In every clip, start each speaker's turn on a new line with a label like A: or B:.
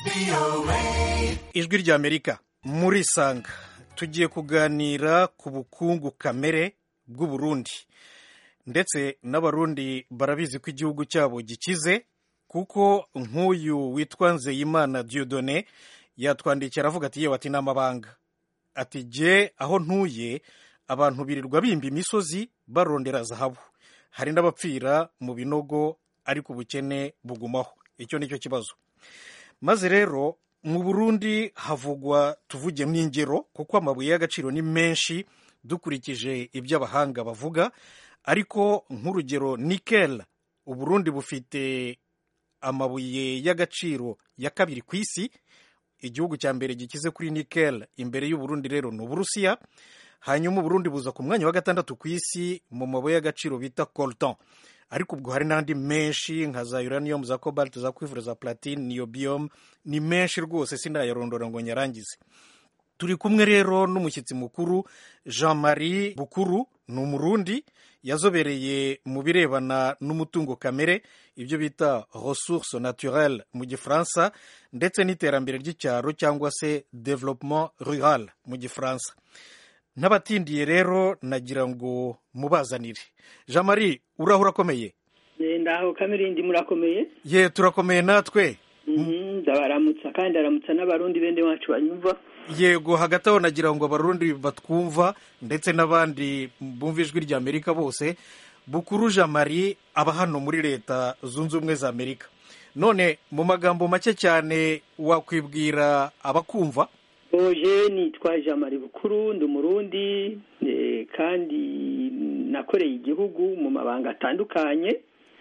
A: ijwi ry'amerika muri sanga tugiye kuganira ku bukungu kamere bw'uburundi ndetse n'abarundi barabizi ko igihugu cyabo gikize kuko nk'uyu witwa nzeyimana diodone yatwandikiye aravuga ati yewe ati ni amabanga ati jye aho ntuye abantu birirwa bimba imisozi barondera zahabu hari n'abapfira mu binogo ariko ubukene bugumaho icyo ni cyo kibazo maze rero mu burundi havugwa tuvugemo ingero kuko amabuye y'agaciro ni menshi dukurikije ibyo abahanga bavuga ariko nk'urugero nikel uburundi bufite amabuye y'agaciro ya kabiri ku isi igihugu cya mbere gikize kuri nikel imbere y'uburundi rero ni uburusiya hanyuma uburundi buza ku mwanya wa gatandatu ku isi mu mabuye y'agaciro bita coltan ariko ubwo hari n'andi menshi nka za uranium za cobalt za cuivre za platine niobium ni menshi rwose sinayarondora ngo nyarangize turi kumwe rero n'umushyitsi mukuru jean marie bukuru ni umurundi yazobereye mu birebana n'umutungo kamere ibyo bita ressource naturelle mu gifaransa ndetse n'iterambere ry'icyaro cyangwa se developement rural mu gifaransa n'abatindiye rero nagira ngo mubazanire jean marie uraho urakomeye
B: ndaho kamirindi murakomeye
A: ye turakomeye natwe
B: ndabaramutsa kandi aramutsa n'abarundi bende wacu banyumva
A: yego hagati aho nagira ngo abarundi batwumva ndetse n'abandi bumva ijwi rya amerika bose bukuru jean marie aba hano muri leta zunze ubumwe za amerika none mu magambo make cyane wakwibwira abakumva
B: oje nitwa jean marie bukuru ndi umurundi kandi nakoreye igihugu mu mabanga atandukanye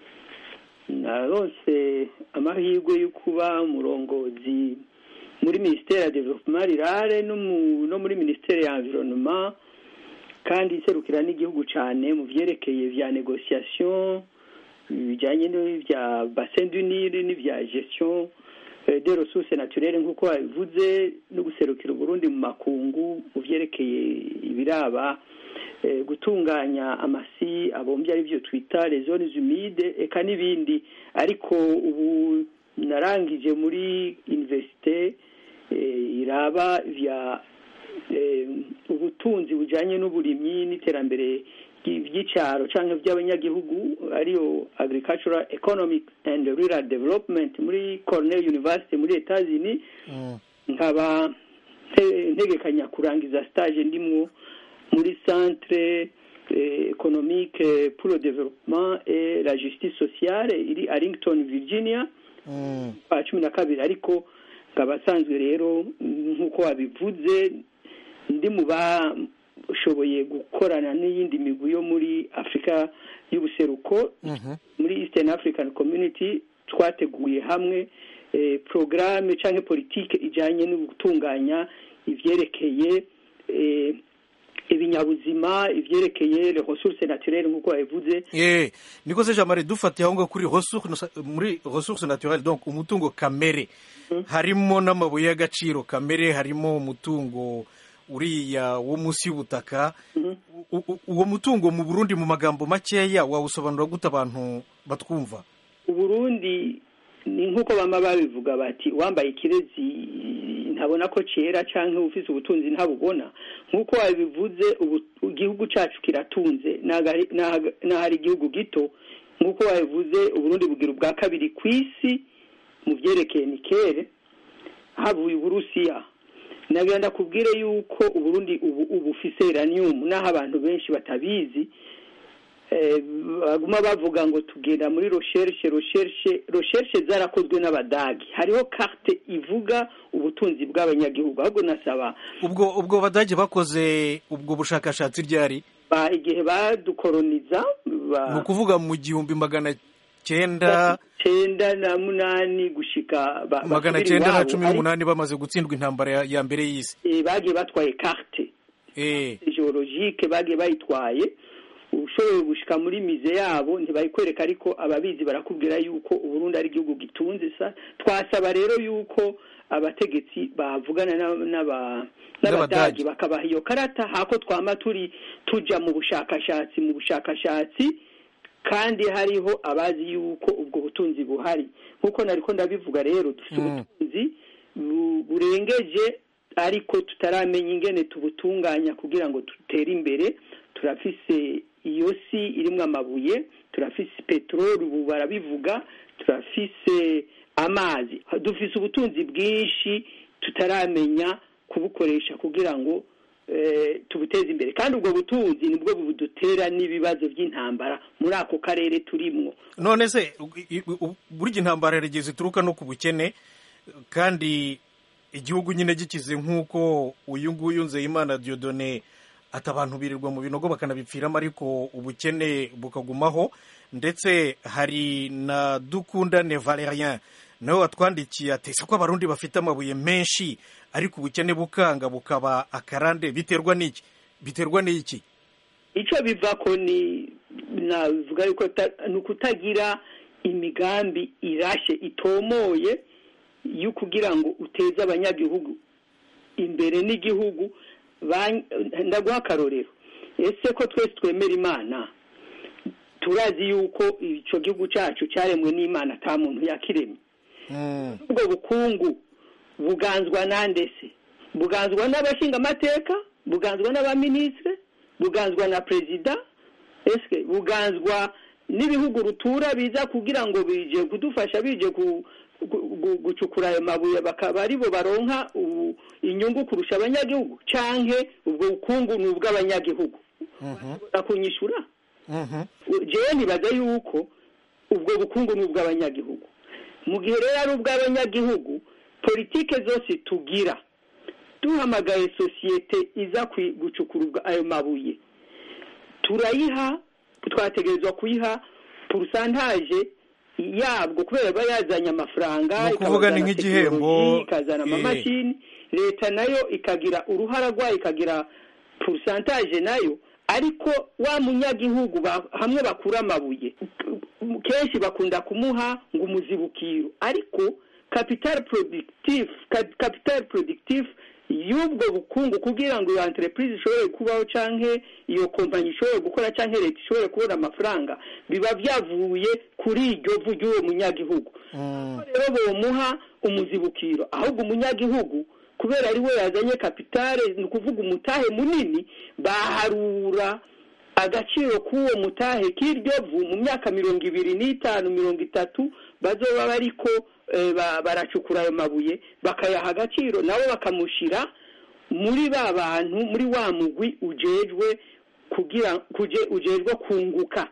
B: narose amahirwe yo kuba umurongozi muri minisiteri ya development rirare no muri minisiteri ya environnement kandi iserukira n'igihugu cyane mu byerekeye bya negociation bijyanye n'ibya bassin du Nil n'ibya gestion de ressources naturelles nk'uko babivuze no guserukira uburundi mu makungu mu byerekeye ibiraba gutunganya amasi abombye ari byo twita les zones humides eka n'ibindi ariko ubu narangije muri universite iraba vya ubutunzi bujyanye n'uburimyi n'iterambere ry'icyaro cyangwa by'abanyagihugu ariyo agricultural economic and rural development muri cornell university muri etazini nkaba ntegekanya kurangiza stage ndimwo muri centre économique pour le développement et la justice sociale iri arlington virginia kwa cumi na kabiri ariko nkaba asanzwe rero nk'uko wabivuze ndi mu bashoboye gukorana n'iyindi migwi yo muri afurika y'ubuseruko muri eastern african community twateguye hamwe porogaramu cyangwa politiki ijyanye no gutunganya ibyerekeye ibinyabuzima ibyerekeye ressources naturelles nk'uko babivuze
A: eh niko se jamare dufatiye aho ngaho kuri muri ressources naturelles donc umutungo kamere harimo n'amabuye y'agaciro kamere harimo umutungo uriya wo munsi y'ubutaka uwo mutungo mu burundi mu magambo makeya wawusobanura gute abantu batwumva
B: uburundi ni nk'uko bama babivuga bati wambaye ikirezi ntabona ko cyera cyangwa ufite ubutunzi ntabubona nk'uko wabivuze igihugu cyacu kiratunze n'ahari igihugu gito nk'uko wabivuze uburundi bugira ubwa kabiri ku isi mu byerekeye nikere havuye uburusiya nagira ndakubwire yuko uburundi ubu ubu ufise uranium n'aho abantu benshi batabizi baguma bavuga ngo tugenda muri recherche recherche recherche zarakozwe n'abadagi hariho carte ivuga ubutunzi bw'abanyagihugu ahubwo nasaba
A: ubwo ubwo badage bakoze ubwo bushakashatsi ryari
B: igihe badukoroniza
A: ni ukuvuga mu gihumbi magana cyenda
B: cyenda na munani gushika
A: magana cyenda na cumi n'umunani bamaze gutsindwa intambara ya mbere y'isi
B: bagiye batwaye carte geologike bagiye bayitwaye ushoboye gushika muri mize yabo ntibayikwereka ariko ababizi barakubwira yuko uburundi ari igihugu gitunze sa twasaba rero yuko abategetsi bavugana n'abadagi bakabaha iyo karata hako twama turi tuja mu bushakashatsi mu bushakashatsi kandi hariho abazi yuko ubwo butunzi buhari nk'uko nariko ndabivuga rero dufite ubutunzi burengeje ariko tutaramenya ingene tubutunganya kugira ngo dutere imbere turafise iyo si irimo amabuye turafise peteroli ubu barabivuga turafise amazi dufise ubutunzi bwinshi tutaramenya kubukoresha kugira ngo tubuteze imbere kandi ubwo butunzi nibwo budutera n'ibibazo by'intambara muri ako karere turimwo
A: none se burya intambara yarigeze ituruka no ku bukene kandi igihugu nyine gikize nk'uko uyu nguyu nzeyimana diodone ati abantu birirwa mu binogo bakanabipfiramo ariko ubukene bukagumaho ndetse hari na dukundane valerien nawe watwandikiye atese ko abarundi bafite amabuye menshi ariko ubukene bukanga bukaba akarande biterwa n'iki biterwa n'iki
B: icyo biva ko ni navuga yuko ni ukutagira imigambi irashe itomoye yo kugira ngo uteze abanyagihugu imbere n'igihugu ndaguha akarorero ese ko twese twemera imana turazi yuko icyo gihugu cyacu cyaremwe n'imana nta muntu yakiremye ubwo bukungu buganzwa nande se buganzwa n'abashinga amateka buganzwa n'abaminisitiri buganzwa na perezida ese buganzwa n'ibihugu rutura biza kugira ngo bije kudufasha bije gucukura ayo mabuye bakaba aribo baronka inyungu kurusha abanyagihugu cyangwa ubwo bukungu ni ubw'abanyagihugu kunyishyura jewe nibaza yuko ubwo bukungu ni ubw'abanyagihugu mu gihe rero ari ubw'abanyagihugu politike zose tugira duhamagaye sosiyete iza gucukura ayo mabuye turayiha twategerezwa kuyiha purusantaje yabwo kubera aba yazanye amafaranga
A: ni ukuvuga ni nk'igihembo
B: ikazana amamashini leta nayo ikagira uruhara rwayo ikagira purusantaje nayo ariko wa munyagihugu hamwe bakura amabuye kenshi bakunda kumuha ngo umuzibukiro ariko capital productive capital productive y'ubwo bukungu kugira ngo iyo entreprise ishobore kubaho canke iyo kompanyi ishobore gukora canke leta ishobore kubona amafaranga biba byavuye kuri iryo vu ry'uwo munyagihugu rero bomuha umuzibukiro ahubwo umunyagihugu kubera ari we yazanye kapitale ni ukuvuga umutahe munini baharura agaciro k'uwo mutahe k'iryo vu mu myaka mirongo ibiri n'itanu mirongo itatu bazoba bariko baracukura ayo mabuye bakayaha agaciro nabo bakamushyira muri ba bantu muri wa mugwi ujejwe kugira ujejwe kunguka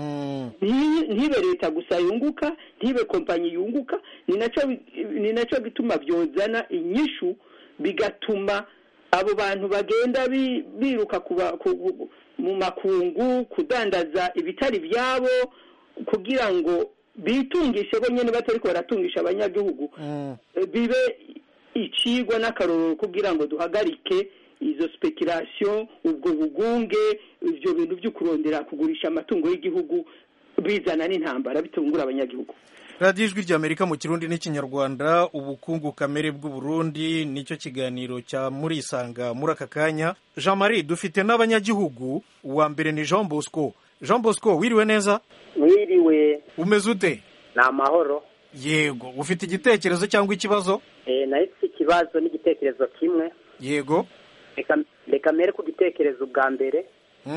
B: ntibe leta gusa yunguka ntibe kompanyi yunguka ni nacyo bituma byozana inyishu bigatuma abo bantu bagenda biruka mu makungu kudandaza ibitari byabo kugira ngo bitungishe bo nyine batari ko baratungisha abanyagihugu bibe icigwa n'akarorero kugira ngo duhagarike izo speculation ubwo bugunge ibyo bintu byo kurondera kugurisha amatungo y'igihugu bizana n'intambara bitungura abanyagihugu
A: radiyo ijwi ry'amerika mu kirundi n'ikinyarwanda ubukungu kamere bw'uburundi nicyo kiganiro cya murisanga muri aka kanya jean marie dufite n'abanyagihugu uwa mbere ni jean bosco jean bosco wiriwe neza
C: wiriwe
A: umeze ute
C: ni amahoro
A: yego ufite igitekerezo cyangwa ikibazo
C: nayo ifite ikibazo n'igitekerezo kimwe
A: yego
C: reka mbere ku gitekerezo bwa mbere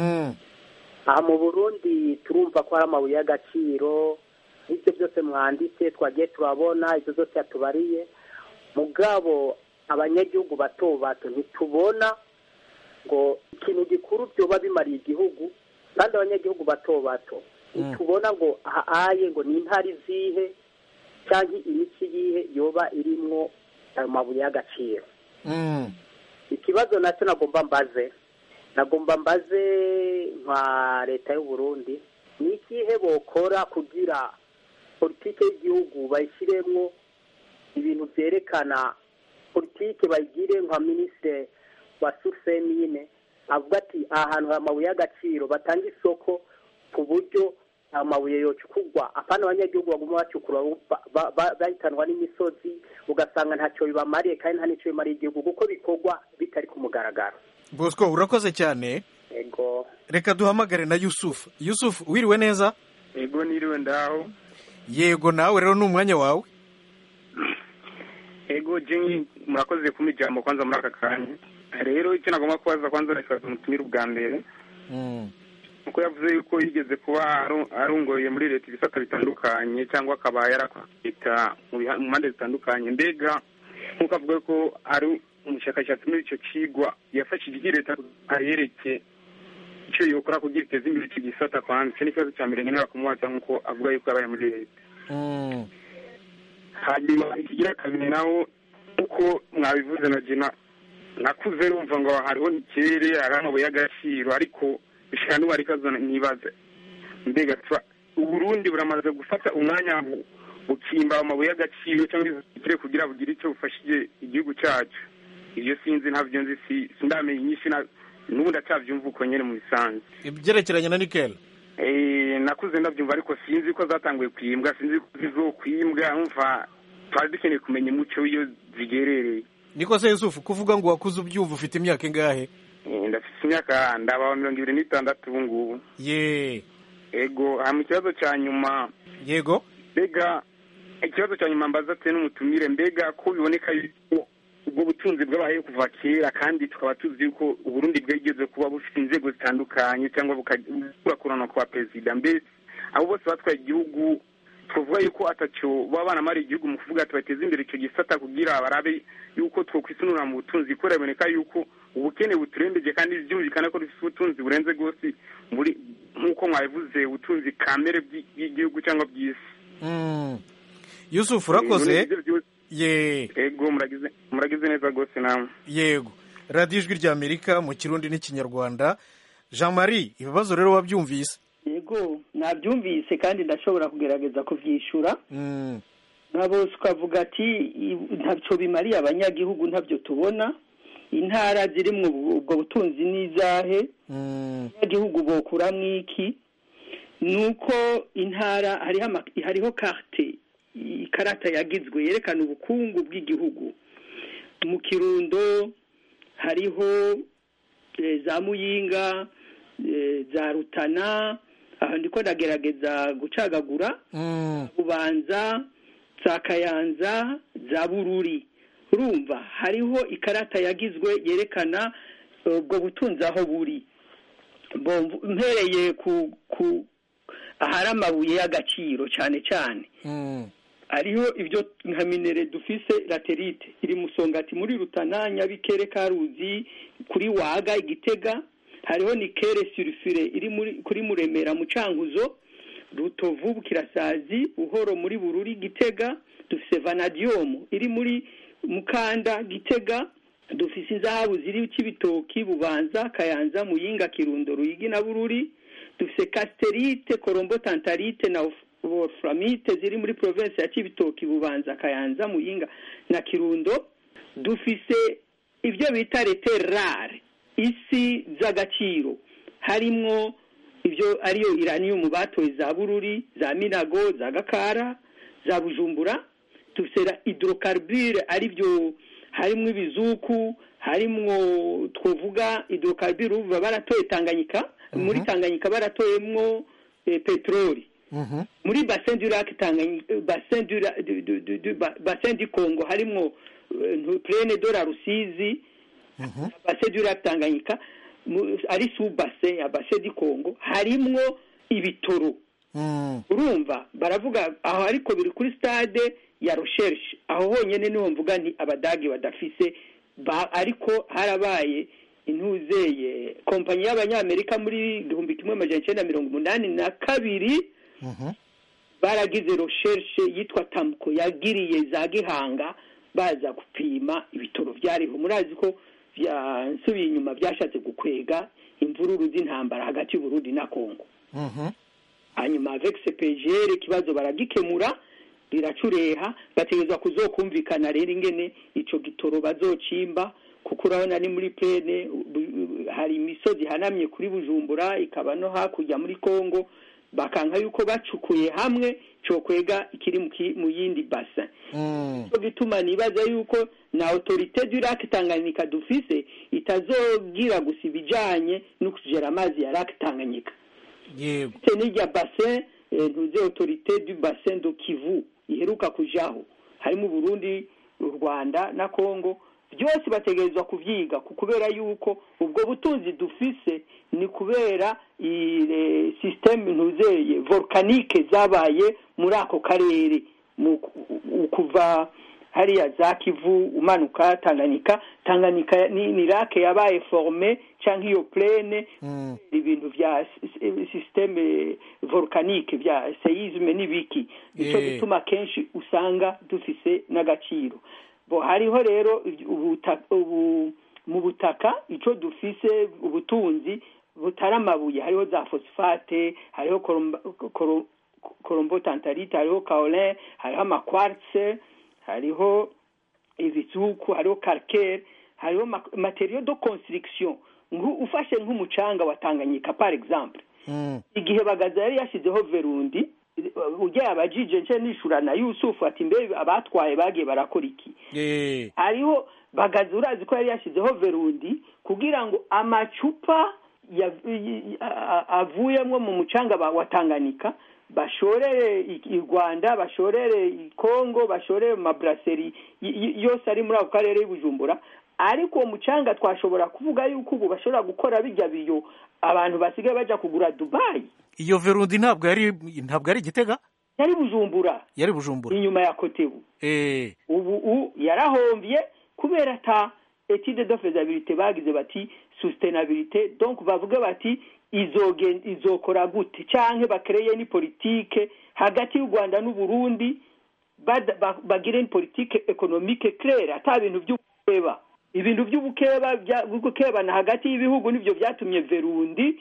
C: aha mu burundi turumva ko hari amabuye y'agaciro n'ibyo byose mwanditse twagiye turabona ibyo byose yatubariye mugabo abanyagihugu bato bato ntitubona ngo ikintu gikuru byoba bimariye igihugu kandi abanyagihugu bato bato ntitubona ngo ahaye ngo ni intare izihe cyangwa imiti yihe yoba irimwo ayo mabuye y'agaciro ikibazo nacyo nagomba mbaze nagomba mbaze nka leta y'u Burundi ni ikihe bokora kugira politiki y'igihugu bayishyiremo ibintu byerekana politiki bayigire nka minisitiri wa suseni nyine avuga ati aha hantu hari amabuye y'agaciro batanga isoko ku buryo amabuye yocukurwa apana abanyagihugu baguma bacukura bahitanwa n'imisozi ugasanga ntacyo bibamariye kandi nta n'icyo bimariye igihugu kuko bikorwa bitari ku mugaragaro
A: bosco urakoze cyane
C: yego
A: reka duhamagare na yusufu yusufu wiriwe neza
D: yego niriwe ndaho
A: yego nawe rero ni umwanya wawe
D: ego jenyi murakoze kuma ijambo kwanza muri aka kanya rero icyo nagomba kubaza kwanza reka umutumire ubwa mbere kuko yavuze yuko yigeze kuba arungoye muri leta ibisata bitandukanye cyangwa akaba yarakwita mu mpande zitandukanye mbega nk'uko avuga ko ari umushakashatsi muri icyo kigwa yafashije iki leta ayereke icyo yokora kugira iteze imbere icyo gisata kwanza icyo ni ikibazo cya mbere nkenera kumubaza nk'uko avuga yuko yabaye muri leta hanyuma ikigira kabiri naho uko mwabivuze na jina nakuze numva ngo hariho ikirere hari amabuye y'agaciro ariko bishobora n'ubu ariko nibaze mbega uburundi buramaze gufata umwanya bukimba amabuye y'agaciro cyangwa ikirere kugira bugire icyo bufashije igihugu cyacu ibyo sinzi ntabyo nzi sindamenye inyinshi n'ubu ndacyabyumva uko nyine mu bisanzwe
A: ibyerekeranye na nikeli
D: nakuze ndabyumva ariko sinzi ko zatanguye kwimbwa sinzi ko zizokwimbwa numva twari dukeneye kumenya umuco w'iyo zigerereye
A: niko se yusufu kuvuga ngo wakuze ubyumva ufite imyaka ingahe
D: ndafite imyaka ndaba mirongo ibiri n'itandatu ubu ngubu
A: ye
D: ego mu kibazo cya nyuma
A: yego
D: mbega ikibazo cya nyuma mbaza ate n'umutumire mbega ko biboneka yuko ubwo butunzi bwabayeho kuva kera kandi tukaba tuzi yuko uburundi bwigeze kuba bufite inzego zitandukanye cyangwa bugakurana kwa perezida mbese abo bose batwaye igihugu twavuga yuko atacyo baba banamara igihugu mu kuvuga ati bateze imbere icyo gisata kugira barabe yuko twokwisunura mu butunzi kuko biraboneka yuko ubukene buturembeje kandi byumvikana ko dufite ubutunzi burenze rwose muri nk'uko mwabivuze ubutunzi kamere bw'igihugu cyangwa bw'isi
A: yusufu urakoze ye
D: yego muragize neza rwose nawe
A: yego radiyo ijwi rya amerika mu kirundi n'ikinyarwanda jean marie ibibazo rero wabyumvise
B: yego nabyumvise kandi ndashobora kugerageza kubyishyura nka bose ukavuga ati ntabyo bimariye abanyagihugu ntabyo tubona intara ziri mu ubwo butunzi n'izahe abanyagihugu bokuramo iki ni uko intara hariho karite ikarata yagizwe yerekana ubukungu bw'igihugu mu kirundo hariho za muyinga za rutana aha ndiko ndagerageza gucagagura bubanza za kayanza za bururi urumva hariho ikarata yagizwe yerekana ubwo butunzi aho buri mpereye ku ahari amabuye y'agaciro cyane cyane hariho ibyo nka minere dufise laterite iri musongati muri rutana nyabikere karuzi kuri waga igitega hariho nikere surifire iri kuri muremera mu cankuzo rutovu bukirasazi buhoro muri bururi gitega dufise vanadiyomu iri muri mukanda gitega dufise inzahabu ziri kibitoki bubanza kayanza muyinga kirundo ruyigi na bururi dufise kasiterite korombo tantarite na wolframite ziri muri province ya kibitoki bubanza kayanza muyinga na kirundo dufise ibyo bita reterare isi z'agaciro harimwo ibyo ariyo iraniyumu batoye za bururi za minago za gakara za bujumbura dufite hidrokaribure aribyo harimo ibizuku harimwo twavuga hidrokaribure uva baratoye tanganyika muri tanganyika baratoyemwo peteroli muri basin du lac basin du congo harimwo plene de la rusizi basin du lac tanganyika ari su basin ya basin du congo harimwo ibitoro urumva baravuga aho ariko biri kuri stade ya recherche aho honyine niho mvuga nti abadage badafise ariko harabaye intuzeye kompanyi y'abanyamerika muri igihumbi kimwe amajana icyenda mirongo umunani na kabiri baragize recherche yitwa tamuko yagiriye za gihanga baza gupima ibitoro byariho murazi ko nsubiye inyuma byashatse gukwega imvururu z'intambara hagati y'uburundi na kongo hanyuma avec cpgr ikibazo baragikemura riracureha bategerezwa kuzokumvikana rero ingene ico gitoro bazocimba kuko urabona ni muri plene hari imisozi ihanamye kuri bujumbura ikaba no hakurya muri kongo bakanka yuko bacukuye hamwe cokwega ikiri mu yindi basin cyo gituma nibaza yuko na autorite du lac tanganyika dufise itazogira gusa ibijanye no kugera amazi ya lac tanganyika
A: yego
B: n'irya basin ntuze autorite du basin do kivu iheruka kujaho harimo uburundi u rwanda na congo byose bategerezwa kubyiga kubera yuko ubwo butunzi dufise ni kubera sisiteme ntuzeye volkanike zabaye muri ako karere kuva hariya za kivu umanuka tanganyika tanganyika ni rake yabaye forme cyangwa iyo plene ibintu bya sisiteme volkanike bya seyizme n'ibiki nicyo gituma kenshi usanga dufise n'agaciro bo hariho rero mu butaka icyo dufise ubutunzi butari amabuye hariho za fosifate hariho korombo tantarite hariho kaolin hariho amakwaritse hariho ibizuku hariho karikeri hariho materiyo do construction ufashe nk'umucanga wa tanganyika par exemple igihe bagaza yari yashyizeho verundi ujya abajije nce nishura na yusufu ati mbe abatwaye bagiye barakora iki hariho bagaza urazi ko yari yashyizeho verundi kugira ngo amacupa avuyemo mu mucanga wa tanganyika bashorere i rwanda bashorere i kongo bashorere mu maburaseri yose ari muri ako karere y'ubujumbura ariko uwo mucanga twashobora kuvuga yuko ubu bashobora gukora bijya biyo abantu basigaye bajya kugura dubayi
A: iyo verundi ntabwo yari ntabwo ari igitega
B: yari bujumbura
A: yari bujumbura
B: inyuma ya kotebu ubu yarahomvye kubera ata etide de fezabilite bagize bati sustenabilite donc bavuge bati izokora gute canke bakereye ni politike hagati y'u rwanda n'uburundi bagire ni politike ekonomike claire ata bintu by'ubukeba ibintu by'ubukeba gukebana hagati y'ibihugu nibyo byatumye verundi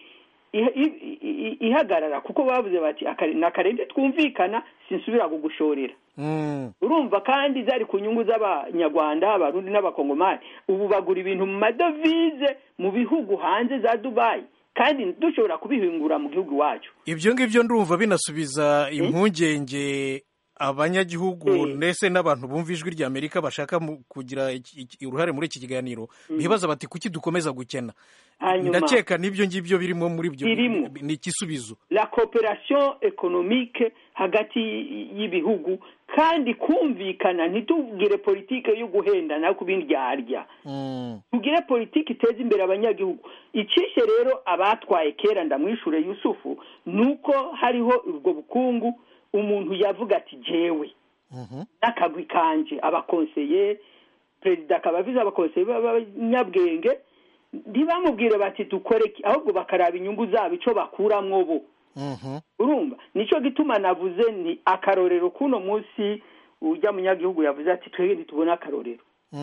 B: ihagarara kuko bavuze bati ni akarenge twumvikana sinsubira kugushorera urumva kandi zari ku nyungu z'abanyarwanda abarundi n'abakongomani ubu bagura ibintu mu madovize mu bihugu hanze za dubayi kandi dushobora kubihingura mu gihugu iwacu
A: ibyo ngibyo ndumva binasubiza impungenge abanyagihugu ndetse n'abantu bumva ijwi rya amerika bashaka kugira uruhare muri iki kiganiro bibaza bati kuki dukomeza gukena ndakeka n'ibyo ngibyo birimo muri byo ni igisubizo
B: la cooperation economique hagati y'ibihugu kandi kumvikana ntitubwire politike yo guhendana ku bindi byarya tugire politike iteza imbere abanyagihugu icishe rero abatwaye kera ndamwishure yusufu ni uko hariho ubwo bukungu umuntu yavuga ati jewe n'akagwi kanje abakonseye perezida akaba avize abakonseye b'abanyabwenge ntibamubwire bati dukore ahubwo bakaraba inyungu zabo icyo bakuramwo bo urumva nicyo gituma navuze ni akarorero k'uno munsi ujya munyagihugu yavuze ati twebwe ntitubone akarorero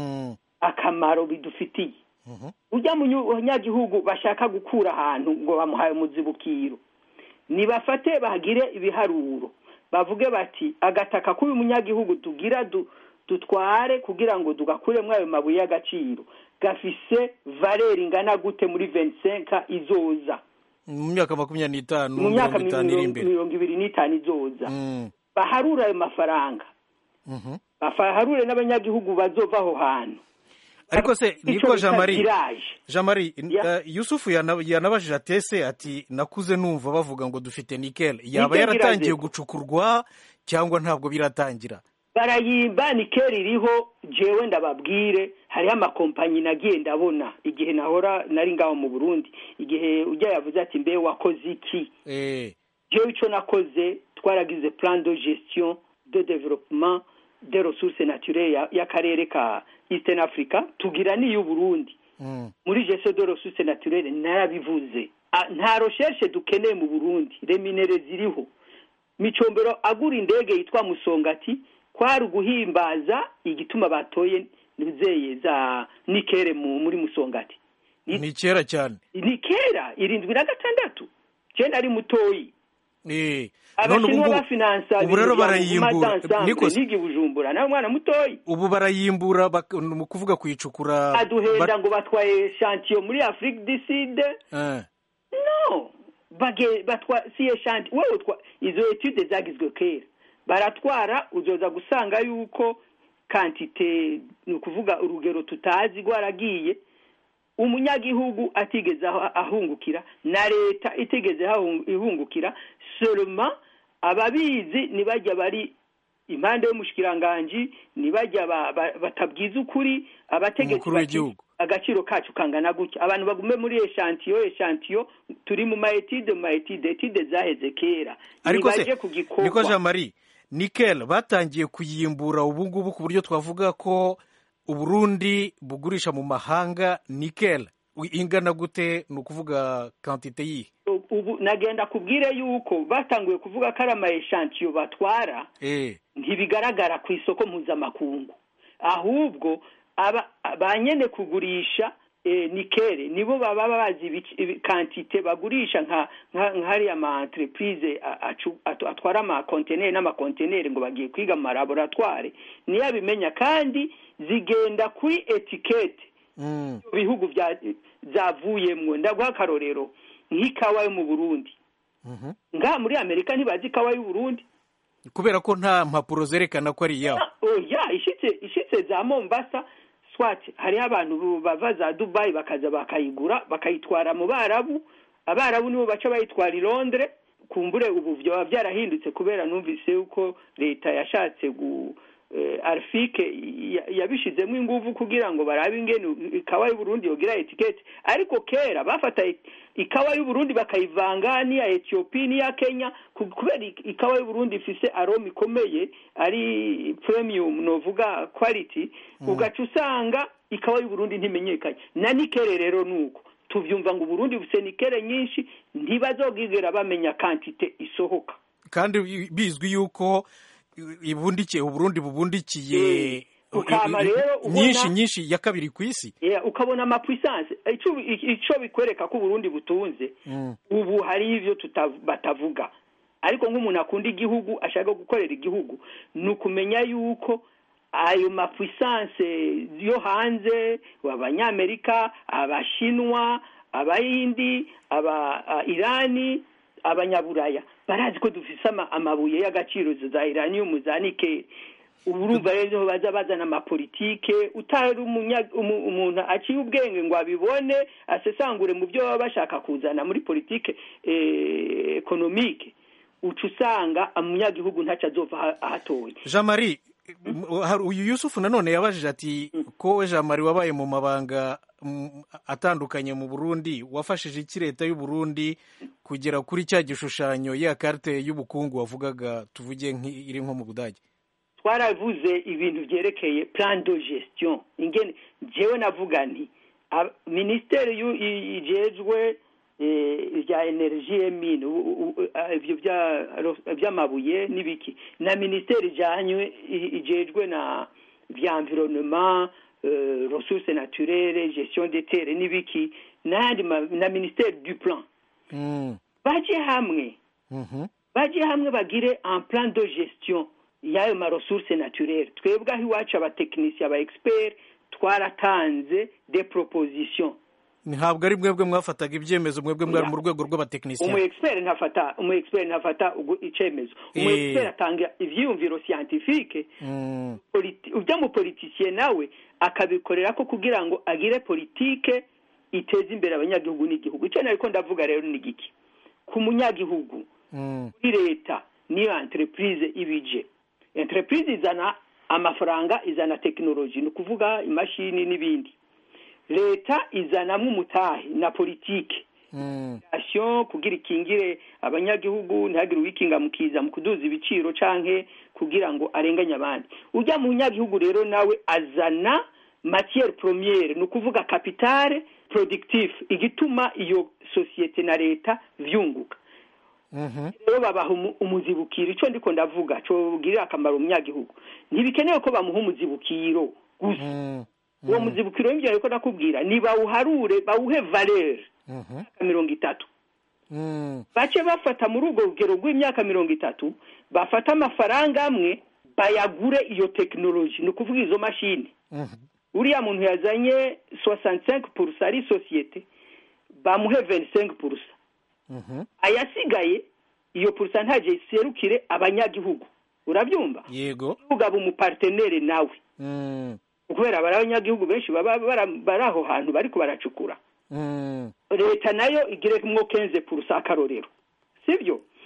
B: akamaro bidufitiye ujya munyagihugu bashaka gukura ahantu ngo bamuhaye umuzibukiro nibafate bagire ibiharuro bavuge bati agataka k'uyu munyagihugu tugira dutware kugira ngo tugakuremo ayo mabuye y'agaciro gafise valeri ingana gute muri ventisenka izoza
A: mu myaka makumyabiri n'itanu
B: mu myaka mirongo ibiri n'itanu izoza baharure ayo mafaranga baharure n'abanyagihugu bazova aho hantu
A: ariko se niko jean marie jean marie yusufu yanabajije atese ati nakuze numva bavuga ngo dufite nikeli yaba yaratangiye gucukurwa cyangwa ntabwo biratangira
B: barayimba nikeli iriho jewe ndababwire hariho amakompanyi nagiye ndabona igihe nahora nari ngaho mu burundi igihe ujya yavuze ati mbe wakoze iki jewe icyo nakoze twaragize plan de gestion de développement de ressources naturelles y'akarere ka eastern africa tugira n'iy'uburundi muri gestion de ressources naturelles narabivuze nta recherche dukeneye mu burundi reminere ziriho micombero agura indege yitwa musongati kwari uguhimbaza igituma batoye nizeye za nikere muri musongati
A: ni kera cyane
B: ni kera irindwi na gatandatu cyenda ari mutoyi
A: none
B: abashinwa bafinansa
A: ubu rero barayimbura
B: nigi bujumbura nawe mwana mutoyi
A: ubu barayimbura mu kuvuga kuyicukura
B: aduhenda ngo batwaye shantiyo muri afurika du sud no batwa siye shanti wowe izo etude zagizwe kera baratwara uzoza gusanga yuko kantite ni ukuvuga urugero tutazi rwaragiye umunyagihugu atigeze ahungukira na leta itigeze ihungukira soroma ababizi ntibajya bari impande y'umushikiranganji nibajya batabwiza ukuri abategetsi bati agaciro kacu kangana gutya abantu bagume muri eshantiyo eshantiyo turi mu maetide mu maetide etide zaheze kera
A: ariko se niko jean marie nikel batangiye kuyimbura ubu ngubu ku buryo twavuga ko uburundi bugurisha mu mahanga nikel ingana gute ni ukuvuga kantite yihe
B: ubu nagenda kubwire yuko batanguye kuvuga ko ari amayeshantiyo batwara ntibigaragara ku isoko mpuzamakungu ahubwo ba nyene kugurisha nikere nibo baba bazi kantite bagurisha nka hariya ama entreprise atwara amakonteneri n'amakonteneri ngo bagiye kwiga mu malaboratware niyo abimenya kandi zigenda kuri etikete bihugu byavuyemwo ndaguha akarorero nk'ikawa yo mu burundi ngaha muri amerika ntibazi ikawa y'uburundi
A: kubera ko nta mpapuro zerekana ko ari iyabo
B: oya ishitse za mombasa swati hariho abantu bava za dubayi bakaza bakayigura bakayitwara mu barabu abarabu nibo baca bayitwara i londres kumbure ubu byaba byarahindutse kubera numvise yuko leta yashatse gu arifike yabishizemo ingufu kugira ngo barabe ingene ikawa y'uburundi yogira etiketi ariko kera bafata ikawa y'uburundi bakayivanga n'iya etiyopi n'iya kenya kubera ikawa y'uburundi ifise aroma ikomeye ari premium novuga quality ugaca usanga ikawa y'uburundi ntimenyekanye na nikere rero nuko tuvyumva ngo uburundi bufise nikere nyinshi ntibazogigera bamenya kantite isohoka
A: kandi bizwi yuko ibundikiye uburundi bubundikiye nyinshi nyinshi ya kabiri ku isi
B: ukabona amapuissance icyo bikwereka ko uburundi butunze ubu hari ibyo batavuga ariko nk'umuntu akunda igihugu ashaka gukorera igihugu ni ukumenya yuko ayo mapuissance yo hanze abanyamerika abashinwa abayindi aba irani abanyaburaya barazi ko dufise amabuye y'agaciro za iranium za nikeli ubu urumva rero baza bazana amapolitike utari umuntu aciye ubwenge ngo abibone asesangure mu byo baba bashaka kuzana muri politike ekonomike uca usanga umunyagihugu ntacyo azova ahatoye
A: jean marie uyu yusufu nanone yabajije ati ko we jean marie wabaye mu mabanga atandukanye mu burundi wafashije iki leta y'u Burundi kugera kuri cya gishushanyo ya karite y'ubukungu wavugaga tuvuge iri nko mu budage
B: twaravuze ibintu byerekeye plan de gestion ingene jewe navuga nti minisiteri ijejwe bya energy emine ibyo by'amabuye n'ibiki na minisiteri ijanywe ijejwe na bya environnement ressources naturelles gestion des terres n'ibiki n'ayandi na minisiteri du plan baje hamwe baje hamwe bagire un plan de gestion y'ayo ma ressources naturelles twebwe aho iwacu abatekinisiye aba expert twaratanze des propositions
A: ntabwo ari mwebwe mwafataga ibyemezo mwebwe mwari mu rwego rw'abatekinisiye
B: umu expert ntafata umu expert ntafata icyemezo umu expert atanga ivyiyumviro scientifique ujya mu politicien nawe akabikorera ko kugira ngo agire politike iteza imbere abanyagihugu n'igihugu icyo nariko ndavuga rero ni giki ku munyagihugu kuri leta niyo entreprise ibije entreprise izana amafaranga izana tekinoloji ni ukuvuga imashini n'ibindi leta izanamo umutahe na politike asiyo kugira ikingire abanyagihugu ntihagire uwikinga mukiza mu kuduza ibiciro canke kugira ngo arenganye abandi ujya mu nyagihugu rero nawe azana matiere premiere ni ukuvuga kapitale productif igituma iyo sosiyete na leta vyunguka rero babaha umuzibukiro icyo ndiko ndavuga cobwirira akamaro umunyagihugu ntibikenewe ko bamuha umuzibukiro gusa uwo muzibukiro w'ibyo ariko nakubwira ni bawuharure bawuhe valere mirongo itatu bace bafata muri urwo rugero rw'imyaka mirongo itatu bafata amafaranga amwe bayagure iyo tekinoloji ni ukuvuga izo mashini uriya muntu yazanye soixante cinq purusa ari sosiyete bamuhe veni cinq purusa ayasigaye iyo purusa ntaje iserukire abanyagihugu urabyumva
A: yego
B: ugaba umupartenere nawe kubera bari abanyagihugu benshi baba bari aho hantu bariko baracukura leta nayo igiremwo kenze purusa akarorero sibyo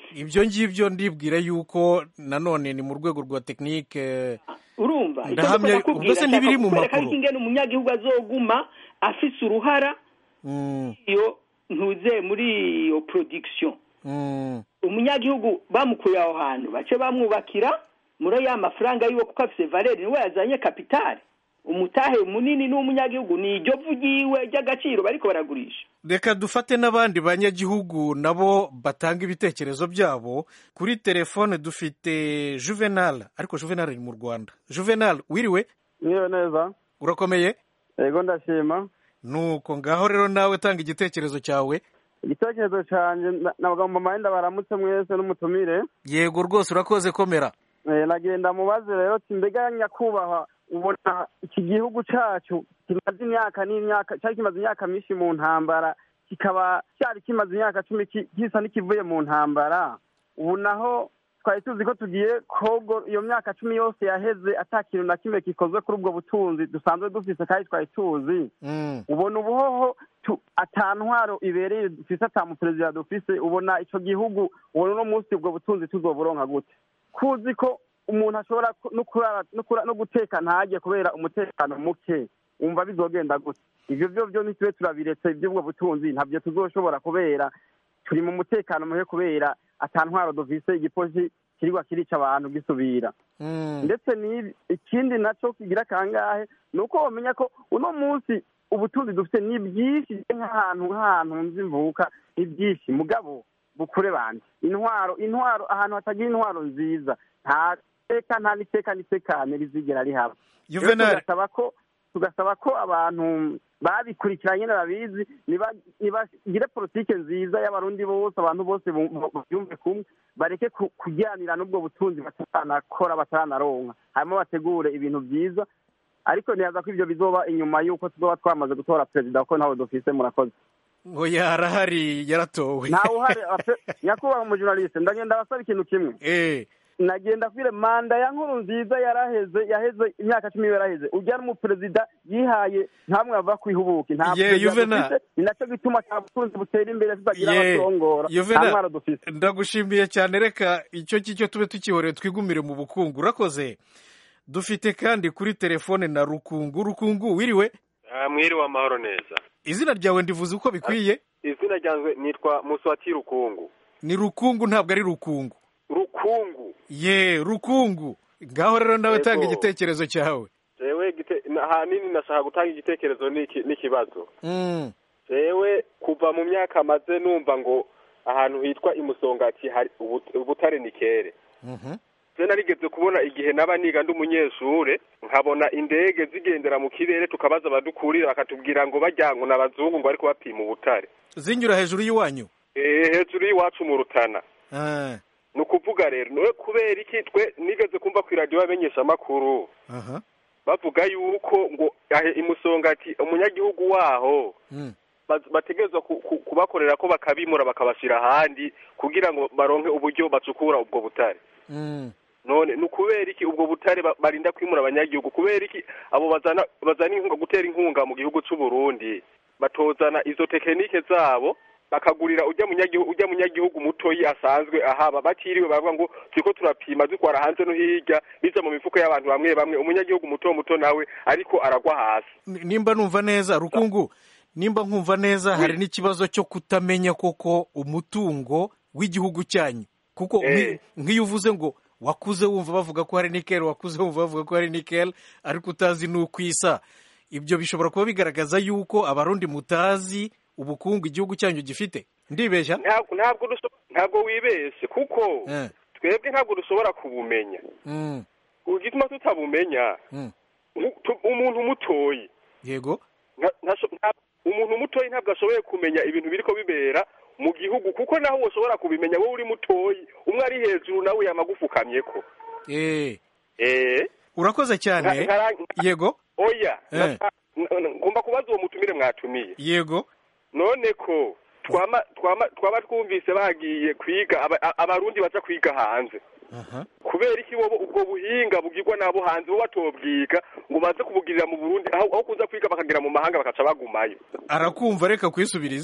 A: ibyo ngibyo ndibwira yuko nanone ni mu rwego rwa tekinike
B: urumva
A: ndahamya ubwo se ntibiri mu
B: makuru
A: makuru
B: ingene umunyagihugu azoguma afise uruhara
A: Mm,
B: iyo ntuze muri iyo production
A: mm,
B: umunyagihugu bamukuye aho hantu bace bamwubakira muri ya mafaranga yiwe kuko afise valeri niwe yazanye kapitali umutahe munini n'umunyagihugu ni iryo vu ryiwe ry'agaciro bariko baragurisha
A: reka dufate n'abandi banyagihugu nabo batanga ibitekerezo byabo kuri telefone dufite juvenal ariko juvenal ari mu rwanda juvenal wiriwe
E: niyo neza
A: urakomeye
E: yego ndashima
A: nuko ngaho rero nawe tanga igitekerezo cyawe
E: igitekerezo cyanjye na- nabagomba amahenda baramutse mwese n'umutumire
A: yego rwose urakoze komera
E: Eh, nagenda mubaze rero ati mbega nyakubahwa ubona iki gihugu cyacu kimaze imyaka n'imyaka cyari kimaze imyaka myinshi mu ntambara kikaba cyari kimaze imyaka cumi ki- gisa n'ikivuye mu ntambara ubu naho twari tuzi ko tugiye kogo iyo myaka cumi yose yaheze ata kintu na kimwe gikozwe kuri ubwo butunzi dusanzwe dufise kandi twari tuzi
A: Mm,
E: ubona ubuhoho tu- ata ntwaro ibereye dufise ata muperezida dufise ubona ico gihugu ubona uno munsi ubwo butunzi tuzoburonka gute kuzi ko umuntu ashobora ku- no kurara no kura- no guteka ntajye kubera umutekano muke wumva bizogenda gute ivyo vyo vyo ntitube turabiretse ivy'ubwo butunzi ntabyo tuzoshobora kubera turi mu mutekano muke kubera ata ntwaro dufise igipolisi kirigwa kirica abantu gisubira
A: mm,
E: ndetse n'ibi ikindi nacyo kigira kangahe ni uko bamenya ko uno munsi ubutunzi dufite ni bwinshi nk'ahantu nk'ahantu nzi mvuka ni byinshi mugabo bukure bande intwaro intwaro ahantu hatagira intwaro nziza nta teka nta n'iteka n'itekane rizigera rihaba Rero
A: juvenal
E: tugasaba ko tugasaba ko abantu babikurikiranye n'ababizi niba- nibagire politike nziza y'abarundi bose abantu bose bu- bu- babyumve kumwe bareke ku- kujyanira n'ubwo butunzi bataranakora bataranaronka hanyuma bategure ibintu byiza ariko ntiyaza ko ibyo bizoba inyuma y'uko tuzoba twamaze gutora perezida kuko ntawe dufise murakoze
A: ngo yarahari yaratowe
E: ntawe uhari ape- nyakubahwa umujurnaliste ndagenda abasaba ikintu kimwe
A: Eh,
E: nagenda kwire manda ya nkuru nziza yaraheze yaheze imyaka cumi yaraheze ujya n'umuperezida yihaye ntamwe ava kwihubuka nta
A: Ye,
E: perezida
A: Juvenal.
E: dufise ni nacyo gituma nta butunzi butera imbere tutagira
A: Ye,
E: abatongora nta
A: Juvenal.
E: ntwaro dufise
A: ndagushimiye cyane reka icyo ngicyo tube tukihoreye twigumire mu bukungu urakoze dufite kandi kuri telefone na rukungu rukungu wiriwe
F: Ah, mwiriwe amahoro neza
A: izina ryawe ndivuze uko bikwiye
F: izina ryanjye nitwa muswati rukungu
A: ni rukungu ntabwo ari rukungu
F: rukungu
A: ye rukungu ngaho rero nawe
F: Yego.
A: tanga igitekerezo cyawe
F: jewe gite- na- ahanini nashaka gutanga igitekerezo n'iki- n'ikibazo
A: Mm,
F: jewe kuva mu myaka maze numva ngo ahantu hitwa imusongati hari ubu- ubutare ni kere
A: mhm.
F: je narigeze kubona igihe naba niga ndi umunyeshure nkabona indege zigendera mu kirere tukabaza abadukurira bakatubwira ngo bajya ngo n'abazungu ngo ariko bapima ubutare
A: zinyura hejuru y'iwanyu
F: Eh, hejuru y'iwacu mu rutana
A: Ah,
F: ni ukuvuga rero niwe kubera iki twe nigeze kumva ku iradiyo bamenyesha amakuru
A: aha
F: bavuga yuko ngo ahe imusongati umunyagihugu waho
A: Mm,
F: baz- bategerezwa ku- ku- kubakorera ko bakabimura bakabashyira ahandi kugira ngo baronke uburyo bacukura ubwo butare
A: mm.
F: none ni ukubera iki ubwo butare ba- barinda kwimura abanyagihugu kubera iki abo bazana bazana inkunga gutera inkunga mu gihugu cy'u Burundi batozana izo tekinike zabo bakagurira ujya munyagihugu ujya munyagihugu mutoyi asanzwe ahaba batiriwe bavuga ngo turiko turapima dutwara hanze no hirya biza mu mifuko y'abantu bamwe bamwe umunyagihugu muto muto nawe ariko aragwa hasi
A: Ni- nimba numva neza rukungu nimba nkumva neza hari n'ikibazo cyo kutamenya koko umutungo w'igihugu cyanyu kuko
F: Eh.
A: nki- nk'iyo uvuze ngo wakuze wumva bavuga ko hari nikel wakuze wumva bavuga ko hari nikel ariko utazi n'uko isa ibyo bishobora kuba bigaragaza yuko abarundi mutazi ubukungu igihugu cyanyu gifite ndibeshya
F: ntabwo ntabwo duso- ntabwo wibeshye kuko
A: Eh,
F: twebwe ntabwo dushobora kubumenya
A: mm,
F: igituma tutabumenya
A: mm.
F: nku- tu- umuntu mutoyi
A: yego
F: nta- ntasho- nta- umuntu mutoyi ntabwo ashoboye kumenya ibintu biriko bibera mu gihugu kuko naho woshobora kubimenya wowe uri mutoyi umwe ari hejuru nawe yamagufukamyeko
A: Eh,
F: eh
A: urakoze cyane
F: nka- nka-
A: yego
F: oya
A: Eh.
F: nasa- n- n- ngomba kubaza uwo mutumire mwatumiye
A: yego
F: none ko twama twama twaba twumvise bagiye kwiga aba- a- abarundi baza kwiga hanze
A: aha
F: kubera iki wowe ubwo buhinga bugirwa n'abo hanze bo batobwiga ngo baze kubugirira mu burundi aho aho kuza kwiga bakagera mu mahanga bakaca bagumayo
A: arakumva reka kwisubirize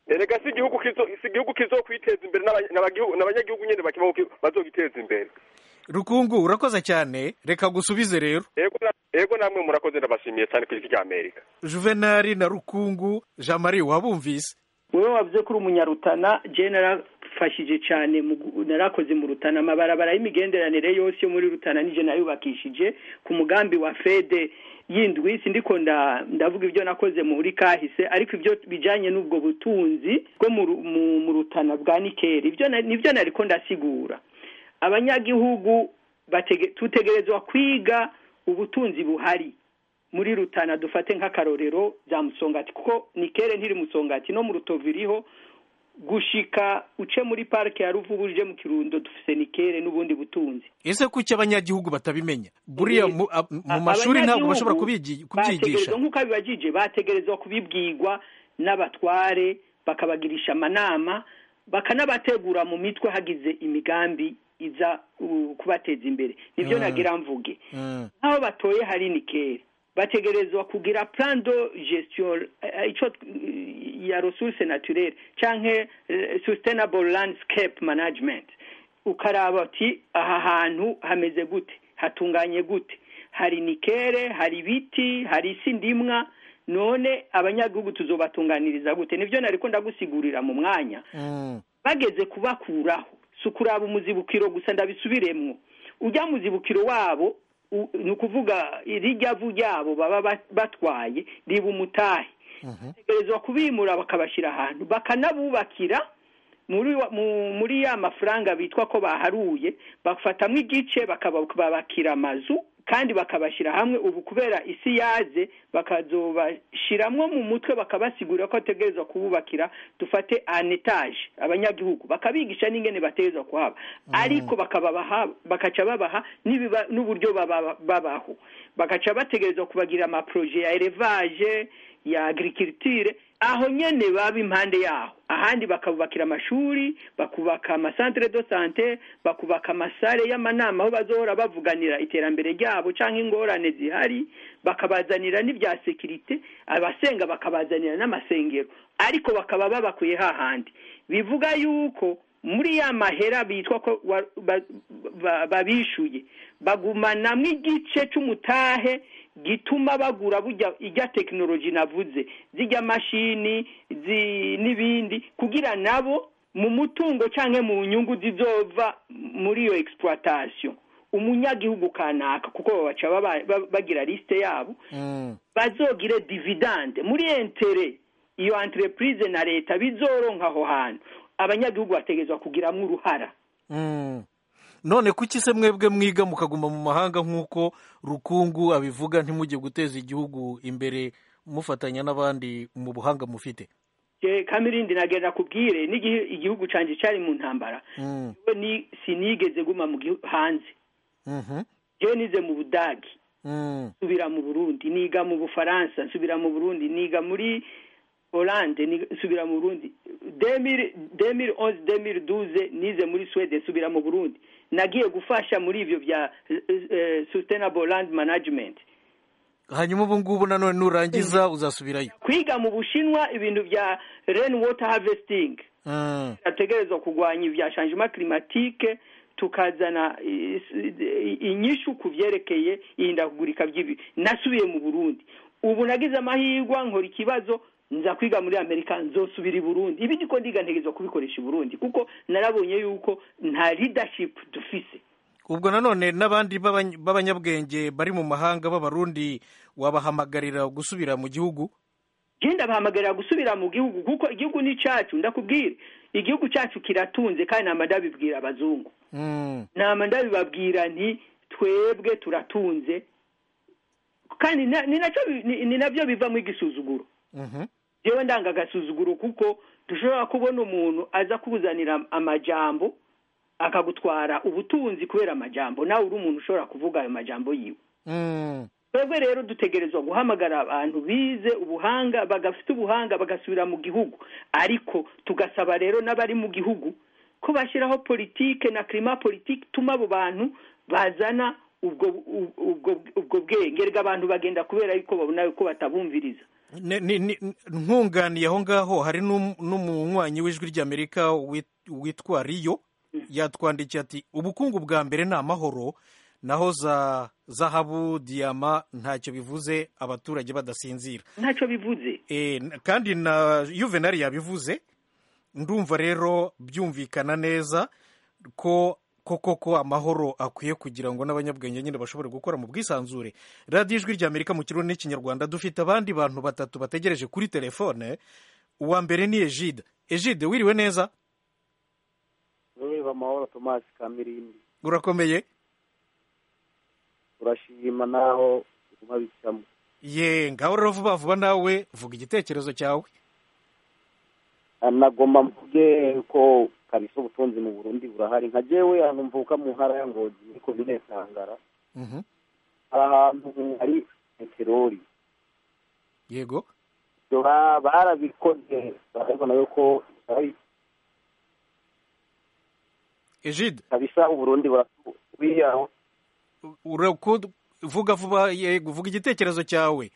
F: erega si igihugu kizo si igihugu kizokwiteza imbere n'aba- n'abagihugu- n'abanyagihugu nyene bakima bazogiteza imbere
A: rukungu urakoze cyane reka gusubize rero
F: ego na- ego namwe murakoze ndabashimiye cyane ku isi rya amerika
A: juvenali na rukungu jean marie wabumvise
B: wowe wavuze ko uri umunyarutana je narafashije cyane mu gu- narakoze mu rutana amabarabara y'imigenderanire yose yo muri rutana nije nayubakishije ku mugambi wa fede yindwi sindiko nda ndavuga ibyo nakoze muri kahise ariko ibyo bijanye n'ubwo butunzi bwo mu Ru- mu- mu rutana bwa nikeri ibyo na- nivyo nariko ndasigura abanyagihugu batege- tutegerezwa kwiga ubutunzi buhari muri rutana dufate nk'akarorero bya musongati kuko nikere ntiri musongati no mu rutovu iriho gushika uce muri parike ya ruvubu uje mu kirundo dufise nikere n'ubundi butunzi
A: ese kuki abanyagihugu batabimenya buriya mu a- mu mashuri ntabwo bashobora kubigi- kubyigisha
B: bategerezwa nk'uko abibajije bategerezwa kubibwirwa n'abatware bakabagirisha amanama bakanabategura mu mitwe hagize imigambi iza uh, kubateza imbere nibyo
A: Mm.
B: nagira mvuge
A: Mm,
B: nk'aho batoye hari nikere bategerezwa kugira plan de gestion eh, ico eh, ya ressource naturelle canke eh, sustainable landscape management ukaraba ati aha hantu hameze gute hatunganye gute hari nikere hari ibiti hari isi ndimwa none abanyagihugu tuzobatunganiriza gute nivyo nariko ndagusigurira mu mwanya
A: mm,
B: bageze kubakuraho si ukuraba umuzibukiro gusa ndabisubiremwo ujya muzibukiro wabo u- ni ukuvuga rijya vu ryabo baba ba- batwaye riba umutahe
A: mhm.
B: bategerezwa kubimura bakabashyira ahantu bakanabubakira muri wa- mu- muri ya mafaranga bitwa ko baharuye bafatamo igice bakabakira amazu kandi bakabashyira hamwe ubu kubera isi yaze bakazobashiramwo mu mutwe bakabasigurira ko bategerezwa kububakira dufate an etage abanyagihugu bakabigisha n'ingene bategerezwa kuhaba ariko bakababaha bakaca babaha n'ibiba- n'uburyo baba- babaho bagaca bategerezwa kubagira amaproje ya elevage ya agriculture aho nyene baba impande yaho ahandi bakabubakira amashuri bakubaka amasantere de sante bakubaka amasare y'amanama aho bazohora bavuganira iterambere ryabo canke ingorane zihari bakabazanira n'ibya sekirite abasenga bakabazanira n'amasengero ariko bakaba babakuye hahandi bivuga yuko muri ya mahera bitwa ko wa- ba- ba- babishuye bagumanamwo igice c'umutahe gituma bagura burya ijya tekinoloji navuze zijya mashini zi- n'ibindi kugira nabo mu mutungo canke mu nyungu zizova muri iyo exploitation umunyagihugu kanaka kuko babaca baba- ba- bagira liste yabo
A: Mm,
B: bazogire dividende muri entere iyo entreprise na leta bizoronka aho hantu abanyagihugu bategerezwa kugiramwo uruhara
A: mm. none kuki se mwebwe mwiga mukaguma mu mahanga nk'uko rukungu abivuga ntimujye guteza igihugu imbere mufatanya n'abandi mu buhanga mufite
B: Je, kamirindi nagenda kubwire n'igihe igihugu canje cari mu ntambara
A: Mm,
B: we ni sinigeze guma mu gihu- hanze
A: mhm,
B: jewe nize mu budagi
A: mm,
B: nsubira mu burundi niga mu bufaransa nsubira mu burundi niga muri Hollande niga- nsubira mu burundi 2011 2012 nize muri Sweden nsubira mu burundi nagiye gufasha muri ivyo bya eh, eh, sustainable land management
A: hanyuma ubu ngubu nanone nurangiza uzasubirayo
B: kwiga mu bushinwa ibintu bya rain water harvesting
A: Mm,
B: ategerezwa kurwanya ibya changement climatique tukazana i- i- inyishu ku vyerekeye ihindagurika ry'ibi nasubiye mu burundi ubu nagize amahirwa nkora ikibazo nza kwiga muri amerika nzosubira i burundi ibi ndiko ndiga ntegerezwa kubikoresha i burundi kuko narabonye yuko nta leadership dufise
A: ubwo nanone n'abandi b'abany- b'abanyabwenge bari mu mahanga b'abarundi wabahamagarira gusubira mu gihugu
B: genda bahamagarira gusubira mu gihugu kuko igihugu ni cacu ndakubwira igihugu cacu kiratunze kandi nama ndabibwira abazungu
A: Mm,
B: nama ndabibabwira nti twebwe turatunze kandi na- ni nacyo bi- ni- ni nabyo bivamo igisuzuguro
A: mhm,
B: jewe ndanga agasuzuguro kuko dushobora kubona umuntu aza kuzanira amajambo akagutwara ubutunzi kubera amajambo nawe uri umuntu ushobora kuvuga ayo majambo yiwe
A: mm,
B: twebwe rero dutegerezwa guhamagara abantu bize ubuhanga bagafite ubuhanga bagasubira mu gihugu ariko tugasaba rero n'abari mu gihugu ko bashyiraho politike na klima politike tuma abo bantu bazana ubwo ubwo ubwo bwenge bw'abantu bagenda kubera yuko babona yuko batabumviriza
A: Ne- ni- ni- nkunganiye aho ngaho hari n'um- n'umunywanyi w'ijwi ry'amerika wit- witwa riyo yatwandikiye ati ubukungu bwa mbere ni amahoro naho za zahabu diyama ntacyo bivuze abaturage badasinzira
B: ntacyo bivuze
A: Eh, n- kandi na yuvenali yabivuze ndumva rero byumvikana neza ko koko ko amahoro akwiye kugira ngo n'abanyabwenge nyine bashobore gukora mu bwisanzure radiyo ijwi ry'amerika mu kirundi n'ikinyarwanda dufite abandi bantu batatu bategereje kuri telefone uwa mbere ni ejide ejide wiriwe neza
G: reba amahoro tomasi kamirindi
A: urakomeye
G: urashima naho uguma bicamo
A: ye ngaho rero vuba vuba nawe vuga igitekerezo cyawe
G: nagomba mvuge ko kabisa ubutunzi mu burundi burahari nka jewe ahantu mvuka mu ntara ya ngozi muri komine sangara
A: Mhm.
G: hari ahantu hari peteroli
A: yego
G: ibyo ba- barabikoze barabibona yuko ari
A: ejide
G: kabisa uburundi burawiyaho
A: uraku- vuga vuba yego vuga igitekerezo cyawe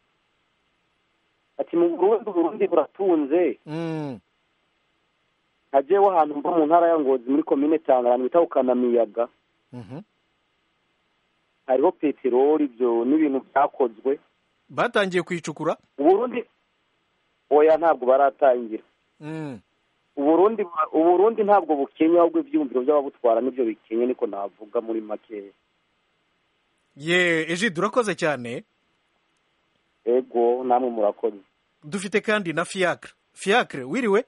G: ati mu burundi uburundi buratunze
A: Mm.
G: nka jewe ahantu mva mu ntara ya ngozi muri komine sangara ahantu bita kukanamiyaga
A: Mhm.
G: hariho peteroli ibyo n'ibintu byakozwe
A: batangiye kwicukura
G: uburundi oya ntabwo baratangira
A: Mm.
G: uburundi uburundi ntabwo bukenye ahubwo ibyiyumviro by'ababutwara nibyo bikenye niko navuga muri makeya
A: ye ejide urakoze cyane
G: ego namwe murakoze
A: dufite kandi na fiacre fiacre wiriwe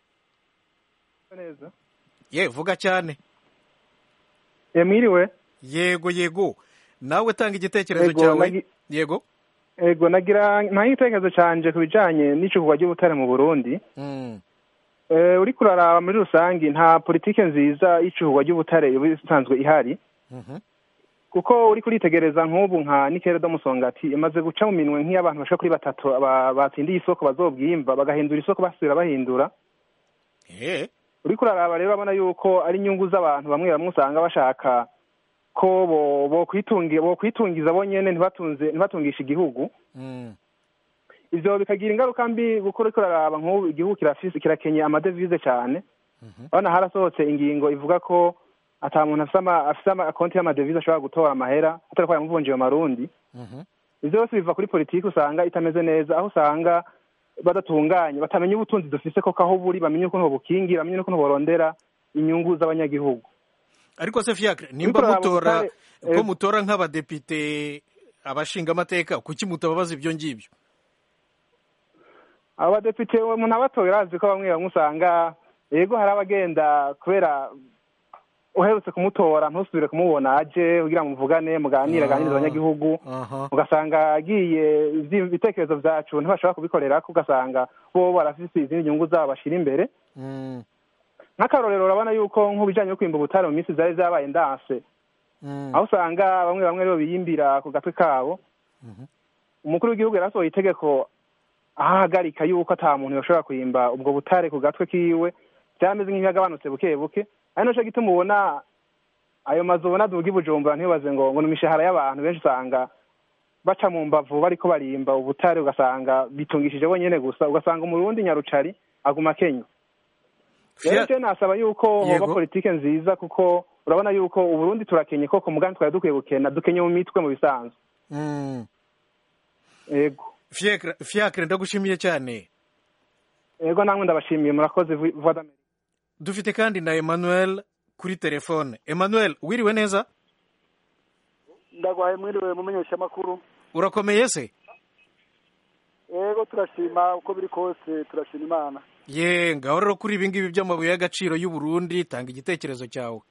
H: neza
A: ye vuga cyane
H: e mwiriwe
A: yego yego nawe tanga igitekerezo
H: Yego,
A: cyawe
H: nagi-
A: yego
H: ego nagira nta igitekerezo canje ku bijanye n'icukugwa ry'ubutare mu burundi
A: Mm.
H: e, uriko uraraba muri rusangi nta politike nziza y'icukugwa ry'ubutare iba isanzwe ihari
A: Mhm.
H: kuko uriko uritegereza nk'ubu nka nikere do musongati imaze guca mu minwe nk'iy'abantu bashika kuri batatu ba- batsindiye isoko bazobwimba bagahindura isoko basubira bahindura
A: Eh.
H: uriko uraraba rero urabona yuko ari inyungu z'abantu bamwe bamwe usanga bashaka ko bo- bokwitungi- bokwitungiza bonyene ntibatunze ntibatungishe igihugu
A: Mm.
H: ivyo bikagira ingaruka mbi kuko uriko uraraba nk'ubu igihugu kirafise kirakenye amadevize cane urabona harasohotse ingingo ivuga ko ata muntu afise ama- afise amakonti y'amadevize ashobora gutora amahera atari ko yamuvunjiye mu marundi
A: Mhm.
H: ivyo byose biva kuri politiki usanga itameze neza aho usanga badatunganye batamenya ubutunzi dufise koko aho buri bamenye ukuntu bobukingira bamenye n'ukuntu borondera inyungu z'abanyagihugu
A: ariko se fiacre nimba
H: uraraba
A: mutora
H: ubutare,
A: ko
H: eh,
A: mutora nk'abadepite abashinga amateka kuki mutababaza ibyo ngibyo
H: abo badepite umuntu abatoye arazi ko bamwe bamwe usanga yego hari abagenda kubera uherutse kumutora ntusubire kumubona aje kugira ngo muvugane muganire aganirize abanyagihugu
A: aha
H: ugasanga agiye ivyi- ibitekerezo vyacu ntibashobora kubikorera ko ugasanga bo barafise izindi nyungu zabo bashira imbere
A: Mm.
H: nk'akarorero urabona yuko nk'ubijanye no kwimba ubutare mu minsi zari zabaye ndanse
A: Mm.
H: aho usanga bamwe bamwe rero biyimbira ku gatwe kabo
A: Mhm.
H: umukuru w'igihugu yarasohoye itegeko ahagarika yuko ata muntu yoshobora kwimba ubwo butare ku gatwe kiwe byameze nk'ibyagabanutse buke buke ari naco gituma ubona ayo mazu ubona duga i bujumbura ntibaze ngo ngo ni imishahara y'abantu benshi usanga baca mu mbavu bariko barimba ubutare ugasanga bitungishije bonyene gusa ugasanga umurundi nyarucari aguma kenya rero
A: Fia-
H: je nasaba yuko hoba
A: Yego.
H: politike nziza kuko urabona yuko uburundi turakenye koko mugambi twari dukwiye gukena dukenye mu mitwe mu bisanzwe
A: Mm.
H: ego
A: Fiacre Fiacre ndagushimiye cyane
H: ego namwe ndabashimiye murakoze Voix d'Amerique.
A: dufite kandi na Emmanuel kuri telefone Emmanuel wiriwe neza
I: ndagwaye mwiriwe mumenyesha amakuru
A: urakomeye se
I: yego turashima uko biri kose turashima imana
A: ye ngaho rero kuri ibi ngibi by'amabuye y'agaciro y'u Burundi tanga igitekerezo cyawe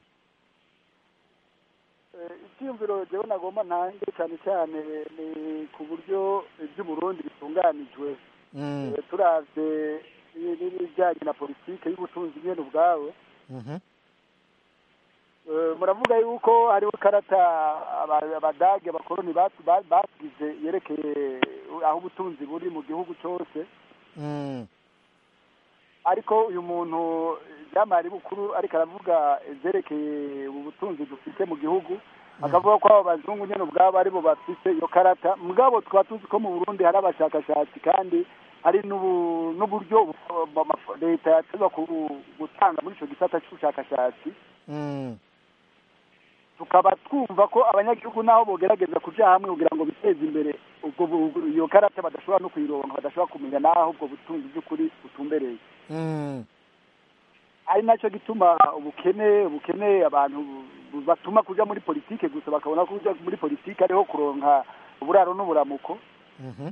I: Eh, icyiyumviro jewe nagomba ntange cyane cyane ni ku buryo iby'uburundi bitunganijwe
A: Mm.
I: Eh, turavye i- n'ibijyanye na politike y'ubutunzi nyene ubwawe
A: Mhm.
I: Eh, muravuga yuko hariho ikarata aba- abadage abakoroni batu- ba- basize yerekeye aho ubutunzi buri mu gihugu cyose
A: Mm.
I: ariko uyu muntu byamari bukuru ariko aravuga ivyerekeye ubu butunzi dufite mu gihugu akavuga ko abo bazungu nyine ubwabo aribo bafite iyo karata mugabo tukaba tuzi ko mu burundi hari abashakashatsi kandi hari n'ubu- n'uburyo bu- bu- leta yateza gutanga muri icyo gisata cy'ubushakashatsi
A: Mm.
I: tukaba twumva ko abanyagihugu naho bogerageza kuja hamwe kugira ngo biteze imbere ubwo bu- iyo karata badashobora no kuyironka badashobora kumenya naho ubwo butunzi by'ukuri butumbereye
A: Mm.
I: ari nacyo gituma ubukene ubukene abantu bu- batuma kuja muri politike gusa bakabona ko kuja muri politike ariho kuronka uburaro n'uburamuko
A: Mhm.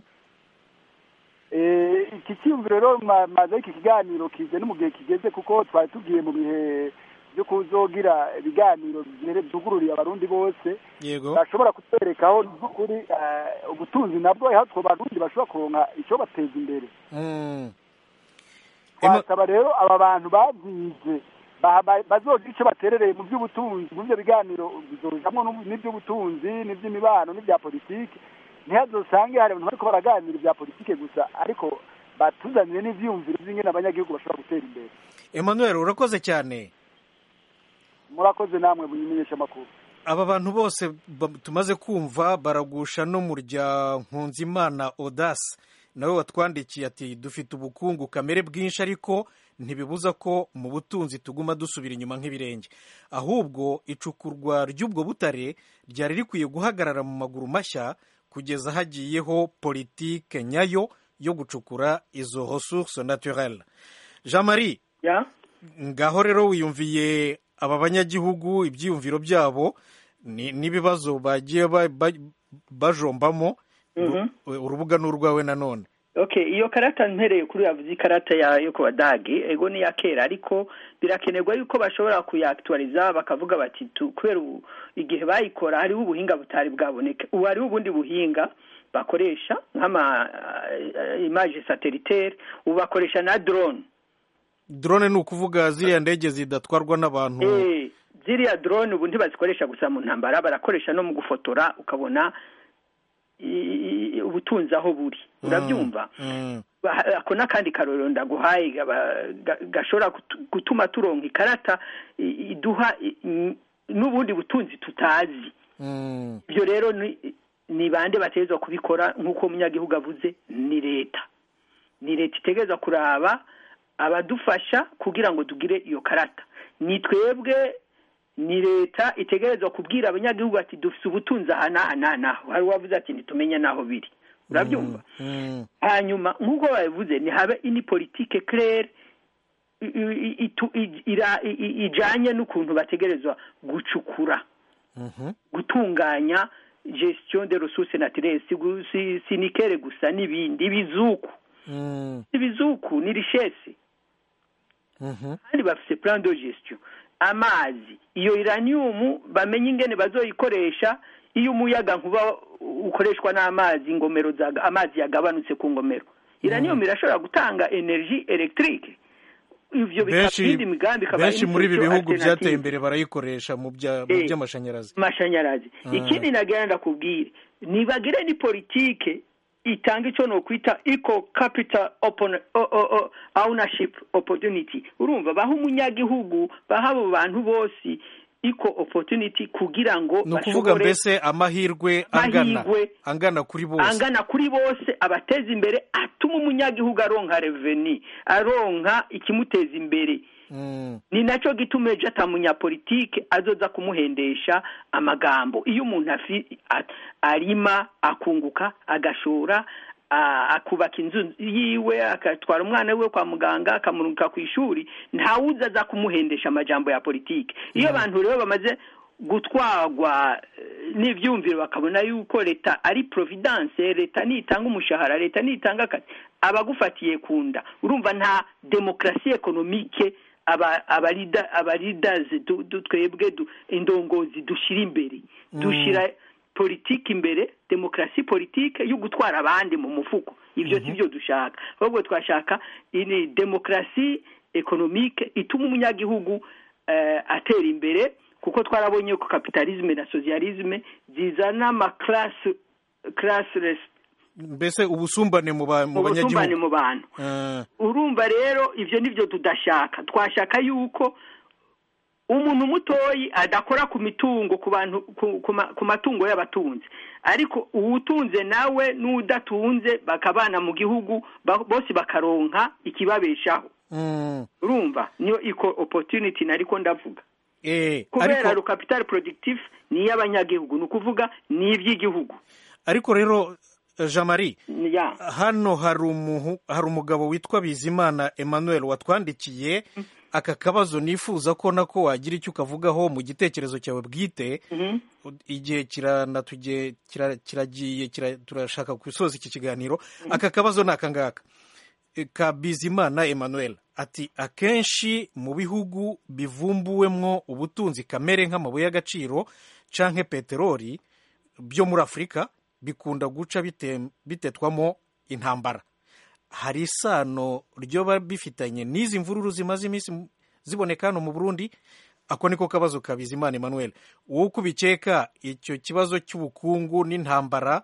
I: Eh, iki cyiyumviro rero ma- maze iki kiganiro kije no mu gihe kigeze kuko twari tugiye mu bihe byo kuzogira ibiganiro byere- byugururiye abarundi bose
A: yego
I: bashobora kutwerekaho n'ukuri eh, ubutunzi nabwo aho two barundi bashobora kuronka icyo bateza imbere
A: Mm. Ema-
I: twasaba rero aba bantu babyize ba- ba- bazogira icyo baterereye mu by'ubutunzi mu byo biganiro bizojamwo n'ubu- n'iby'ubutunzi n'iby'imibano n'ibya politiki ntihazosange hari abantu bariko baraganira ibya politiki gusa ariko batuzanire n'ivyiyumviro by'ingene abanyagihugu bashobora gutera imbere
A: emmanuel urakoze cyane
I: murakoze namwe muyimenyesha amakuru
A: aba bantu bose ba- tumaze kumva baragusha no mu rya nkunzimana odasi nawe watwandikiye ati dufite ubukungu kamere bwinshi ariko ntibibuza ko mu butunzi tuguma dusubira inyuma nk'ibirenge ahubwo icukurwa ry'ubwo butare ryari rikwiye guhagarara mu maguru mashya kugeza hagiyeho politike nyayo yo gucukura izo ressources naturelles jean marie
B: ya
A: ngaho rero wiyumviye aba banyagihugu ibyiyumviro byabo ni- n'ibibazo bagiye ba- ba- bajombamo
B: Mhm.
A: Uru- urubuga ni urwawe nanone
B: okay iyo karata mpereye kuri yavuze ikarata ya yo ku badage ego ni iya kera ariko birakenerwa yuko bashobora kuyaktualiza bakavuga bati tu- kubera ubu igihe bayikora hariho ubuhinga butari bwaboneka ubu hariho ubundi buhinga bakoresha nk'ama uh, image satellitaire ubu bakoresha na drone
A: drone ni ukuvuga ziriya ndege zidatwarwa n'abantu
B: eh ziriya drone ubu ntibazikoresha gusa mu ntambara barakoresha no mu gufotora ukabona i- i- ubutunzi aho buri urabyumva
A: Mm,
B: Ba- ako n'akandi karorero ndaguhaye gaba- ga- gashobora gutu- gutuma turonka ikarata i- iduha i- i- n'ubundi butunzi tutazi
A: mm,
B: ibyo rero ni ni bande bategerezwa kubikora nk'uko umunyagihugu avuze ni leta ni leta itegereza kuraba abadufasha kugira ngo tugire iyo karata ni twebwe ni leta itegerezwa kubwira abanyagihugu ati dufite ubutunzi aha n'aha n'aha n'aho hari uwavuze ati ntitumenye n'aho biri urabyumva
A: mm,
B: hanyuma nk'uko babivuze ntihabe ini politike claire i- i- itu- i- ira- i- i- ijanye n'ukuntu bategerezwa gucukura
A: mhm,
B: gutunganya gestion de ressources naturelles si, gu- si, si nikere gusa n'ibindi ibizuku
A: mm,
B: ibizuku ni richesse
A: mhm,
B: kandi bafise plan de gestion amazi iyo uranium bamenye ingene bazoyikoresha iyo umuyaga nkuba ukoreshwa n'amazi ingomero zaga amazi yagabanutse ku ngomero uranium irashobora gutanga energy electrique ivyo bikaba
A: benshi
B: iyindi migambi ikaba
A: benshi muri ibi
B: imico
A: bihugu byateye
B: alternative.
A: imbere barayikoresha mu bya- mu
B: Eh.
A: by'amashanyarazi
B: amashanyarazi
A: Ah.
B: ikindi nagira ndakubwire nibagire ni politike itanga icyo nokwita eco capital open, o, o, o, ownership opportunity urumva baha umunyagihugu baha abo bantu bose eco opportunity kugira ngo
A: ni ukuvuga mbese amahirwe angana
B: Amahirwe
A: angana kuri bose
B: angana kuri bose abateza imbere atuma umunyagihugu aronka reveni aronka ikimuteza imbere
A: Mm,
B: ni nacyo gituma ejo atamunyapolitike azoza kumuhendesha amagambo iyo umuntu afi- a- arima akunguka agashora a- akubaka inzu yiwe agatwara umwana we kwa muganga akamurungika ku ishuri ntawuza aza kumuhendesha amajambo ya politike iyo abantu rero bamaze gutwarwa eh, n'ibyumviro bakabona yuko leta ari providence leta nitanga umushahara leta nitanga akazi abagufatiye ku nda urumva nta demokarasi ekonomike aba abarida abaridazi du- du- twebwe du- indongozi dushyira imbere dushyira politiki imbere demokarasi politike yo gutwara abandi mu mufuko ibyo si byo dushaka ahubwo twashaka ini demokarasi ekonomike ituma umunyagihugu eh, atera imbere kuko twarabonye ko kapitalisme na socialisme zizana amaklasi class
A: mbese ubusumbane mu ba- mu
B: ubusumbane
A: banyagihugu
B: mu bantu
A: Eh,
B: urumva rero ibyo nibyo tudashaka twashaka yuko umuntu mutoyi adakora ku mitungo ku bantu ku- ku ma- ku matungo y'abatunzi ariko uwutunze nawe n'udatunze bakabana mu gihugu ba- bose bakaronka ikibabeshaho
A: Mm.
B: urumva niyo equal opportunity nariko ndavuga
A: Eh,
B: kubera
A: ariko
B: ro capital productif ni iy'abanyagihugu ni ukuvuga ni iby'igihugu
A: ariko rero jean marie
B: ya
A: hano hari umuhu hari umugabo witwa bizimana emmanuel watwandikiye aka kabazo nifuza ko nako wagira icyo ukavugaho mu gitekerezo cyawe bwite
B: Mhm.
A: igihe kiranatugiye kira- kiragiye kira- turashaka gusoza iki kiganiro aka kabazo ni aka ngaka E, ka bizimana emmanuel ati akenshi mu bihugu bivumbuwemwo ubutunzi kamere nk'amabuye y'agaciro canke peteroli byo muri afurika bikunda guca bite- bitetwamo intambara hari isano ryoba bifitanye n'izi mvururu zimaze iminsi mu- ziboneka hano mu burundi ako niko kabazo ka bizimana emmanuel wowe uko ubikeka icyo kibazo cy'ubukungu n'intambara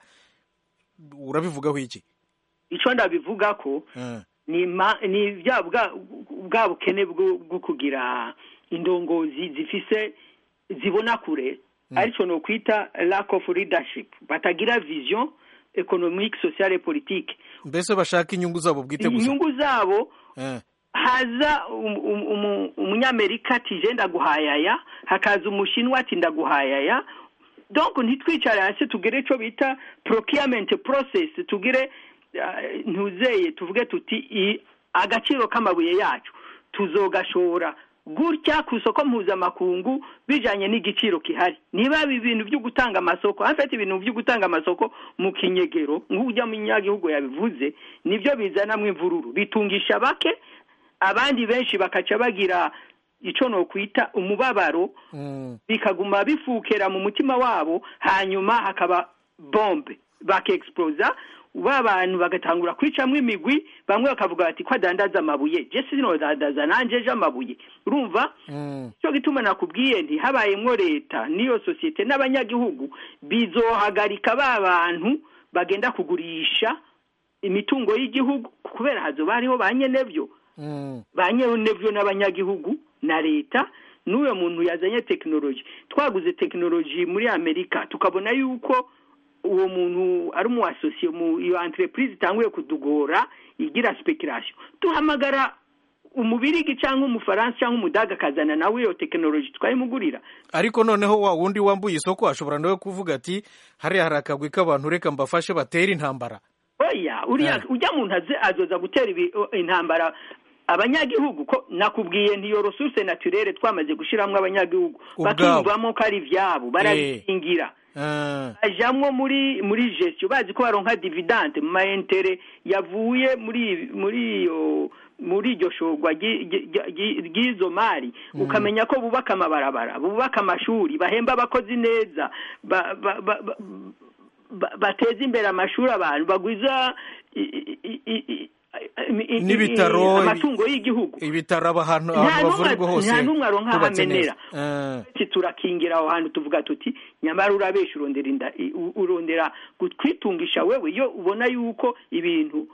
A: urabivugaho iki
B: icyo ndabivuga ko
A: Eh,
B: ni ma- ni bya bwa bwa bukene bwo bwo kugira indongozi zifise zibona kure aricyo no kwita lack of leadership batagira vision economique sociale et politique
A: mbese bashaka inyungu zabo bwite gusa
B: inyungu zabo
A: Eh,
B: haza um- um- umu- umunyamerika ati je ndaguhayaya hakaza umushinwa ati ndaguhayaya donc ntitwicare hasi tugire icyo bita procurement process tugire uh, ntuzeye tuvuge tuti i- agaciro k'amabuye yacu tuzogashora gutya ku isoko mpuzamakungu bijanye n'igiciro kihari niba ibi bintu byo gutanga amasoko hafite ibintu byo gutanga amasoko mu kinyegero nk'ujya mu nyagihugu yabivuze nibyo bizanamwo imvururu bitungisha bake abandi benshi bakaca bagira icyo no kwita umubabaro
A: mm,
B: bikaguma bifukera mu mutima wabo hanyuma hakaba bombe bakexplosa ba bantu bagatangura kwicamwo imigwi bamwe bakavuga bati ko adandaza amabuye je sinodandaza nanje ejo amabuye urumva
A: mm,
B: cyo gituma nakubwiye nti habayemwo leta n'iyo sosiyete n'abanyagihugu bizohagarika ba bantu bagenda kugurisha imitungo y'igihugu kubera hazoba hariho ba nyenevyo
A: mm,
B: ba nyenevyo n'abanyagihugu na leta n'uyo muntu yazanye tekinoloji twaguze tekinoloji muri amerika tukabona yuko uwo muntu ari umu asosiye mu iyo entreprise itanguye kudugora igira speculation duhamagara umubirigi cyangwa umufaransa cyangwa umudaga akazana nawe iyo tekinoloji twayimugurira
A: ariko noneho wa wundi wambuye isoko ashobora nawe kuvuga ati hariya hari akagwi k'abantu reka mbafashe batere intambara
B: oya uriya ujya muntu aze azoza gutera ibi- intambara abanyagihugu ko nakubwiye ntiyo resource naturelle twamaze gushyiramo abanyagihugu
A: Ubwabo.
B: bakiyumvamo ko ari ibyabo barabikingira
A: Eh,
B: bajamwo muri muri gestion bazi ko baronka dividende mu mayentere yavuye muri muri iyo muri iryo shorwa ryi- ryi- ryi- ry'izo mari ukamenya ko bubaka amabarabara bubaka amashuri bahemba abakozi neza ba- ba- ba- ba- ba- bateza imbere amashuri abantu bagwiza i- i- i- i- i- i-
A: N'ibitaro,
B: amatungo y'igihugu
A: ibitaro ahantu
B: Nta
A: ahantu
B: n'umwe-
A: bavurirwa hose
B: nta n'umwe aronka aho
A: hubatse
B: amenera.
A: neza. Eh,
B: Ati turakingira aho hantu tuvuga tuti nyamara urabesha urondera inda i- u- urondera kwitungisha wewe iyo ubona yuko ibintu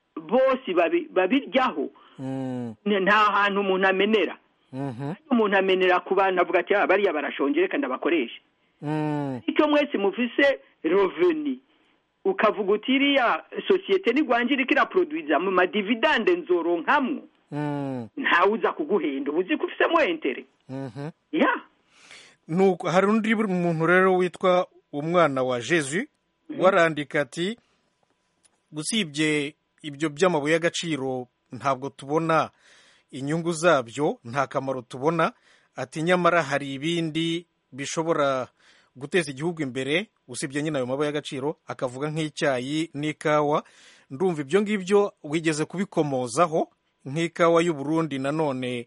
B: bose babi- babiryaho
A: mm,
B: ni- nta hantu umuntu amenera
A: mhm,
B: umuntu amenera ku bantu avuga ati "Ah, bariya barashonje reka ndabakoresha
A: mm,
B: icyo mwese mufise reveni ukavuga uti iriya sosiyete nigwanje iriko iraproduiza mu madividande nzoronkamwo
A: mm,
B: ntawe uza kuguhenda uba uzi ko ufisemo entere
A: mhm.
B: ya
A: nuko hari undi muntu rero witwa umwana wa jesu warandika ati usibye ibyo by'amabuye y'agaciro ntabwo tubona inyungu zabyo nta kamaro tubona ati nyamara hari ibindi bishobora guteza igihugu imbere usibye nyine ayo mabuye y'agaciro akavuga nk'icyayi n'ikawa ndumva ibyo ngibyo wigeze kubikomozaho nk'ikawa y'u Burundi nanone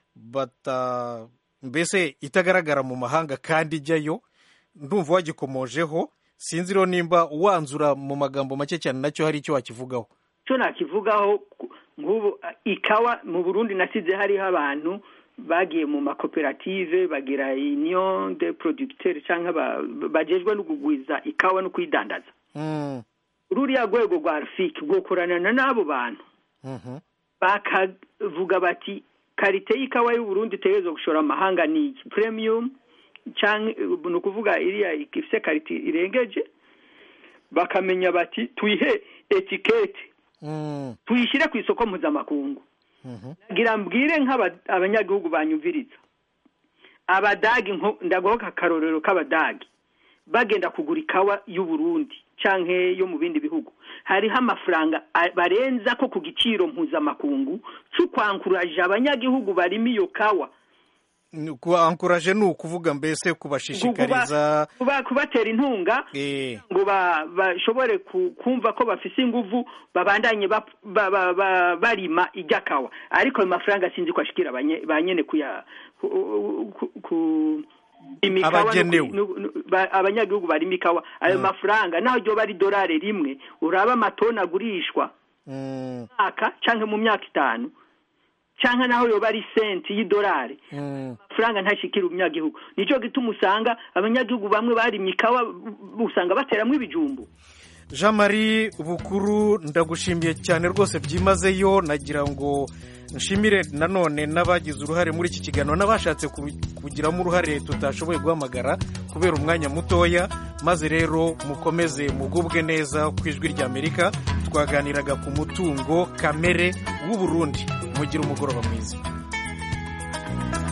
A: bata mbese itagaragara mu mahanga kandi ijyayo ndumva wagikomojeho sinzi rero nimba wanzura mu magambo make cyane nacyo hari icyo wakivugaho
B: cyo nakivugaho ku- nk'ubu a, ikawa mu burundi nasize hariho abantu bagiye mu makoperative bagira union de producteurs cyangwa ba- bajejwe no kugwiza ikawa no kuyidandaza
A: Mm,
B: ruriya rwego rwa rfik rwokoranana n'abo bantu
A: mhm,
B: bakavuga bati karite y'ikawa y'uburundi itegerezwa gushora amahanga ni iki premium cyangwa ni ukuvuga iriya ifite karite irengeje bakamenya bati tuyihe etikete tuyishyire ku isoko mpuzamakungu ngira mbwire nk'abanyagihugu banyumviriza abadagi ndagohoka akarorero k'abadagi bagenda kugura ikawa y'uburundi cyangwa yo mu bindi bihugu hariho amafaranga barenza ko ku giciro mpuzamakungu cyo kwankuraje abanyagihugu barimo iyo kawa
A: kwankuraje ni ukuvuga mbese kubashishikariza
B: kubatera intunga ngo bashobore kumva ko bafise inguvu babandanye barima ijya kawa ariko ayo mafaranga sinzi ko ashikira ba nyene kuya abanyagihugu barimo ikawa ayo mafaranga naho ryo bari dorari rimwe uraba amatoni agurishwa mwaka cyangwa mu myaka itanu cyangwa naho yoba ari senti y'idolari amafaranga ntashikira umunyagihugu nicyo gituma usanga abanyagihugu bamwe barimye ikawa usanga bateramo ibijumbu
A: jean marie bukuru ndagushimiye cyane rwose byimazeyo nagira ngo nshimire nanone n'abagize uruhare muri iki kiganiro n'abashatse kugiramo uruhare tutashoboye guhamagara kubera umwanya mutoya maze rero mukomeze mugubwe neza ku ijwi ry'amerika twaganiraga ku mutungo kamere w'uburundi mugire umugoroba mwiza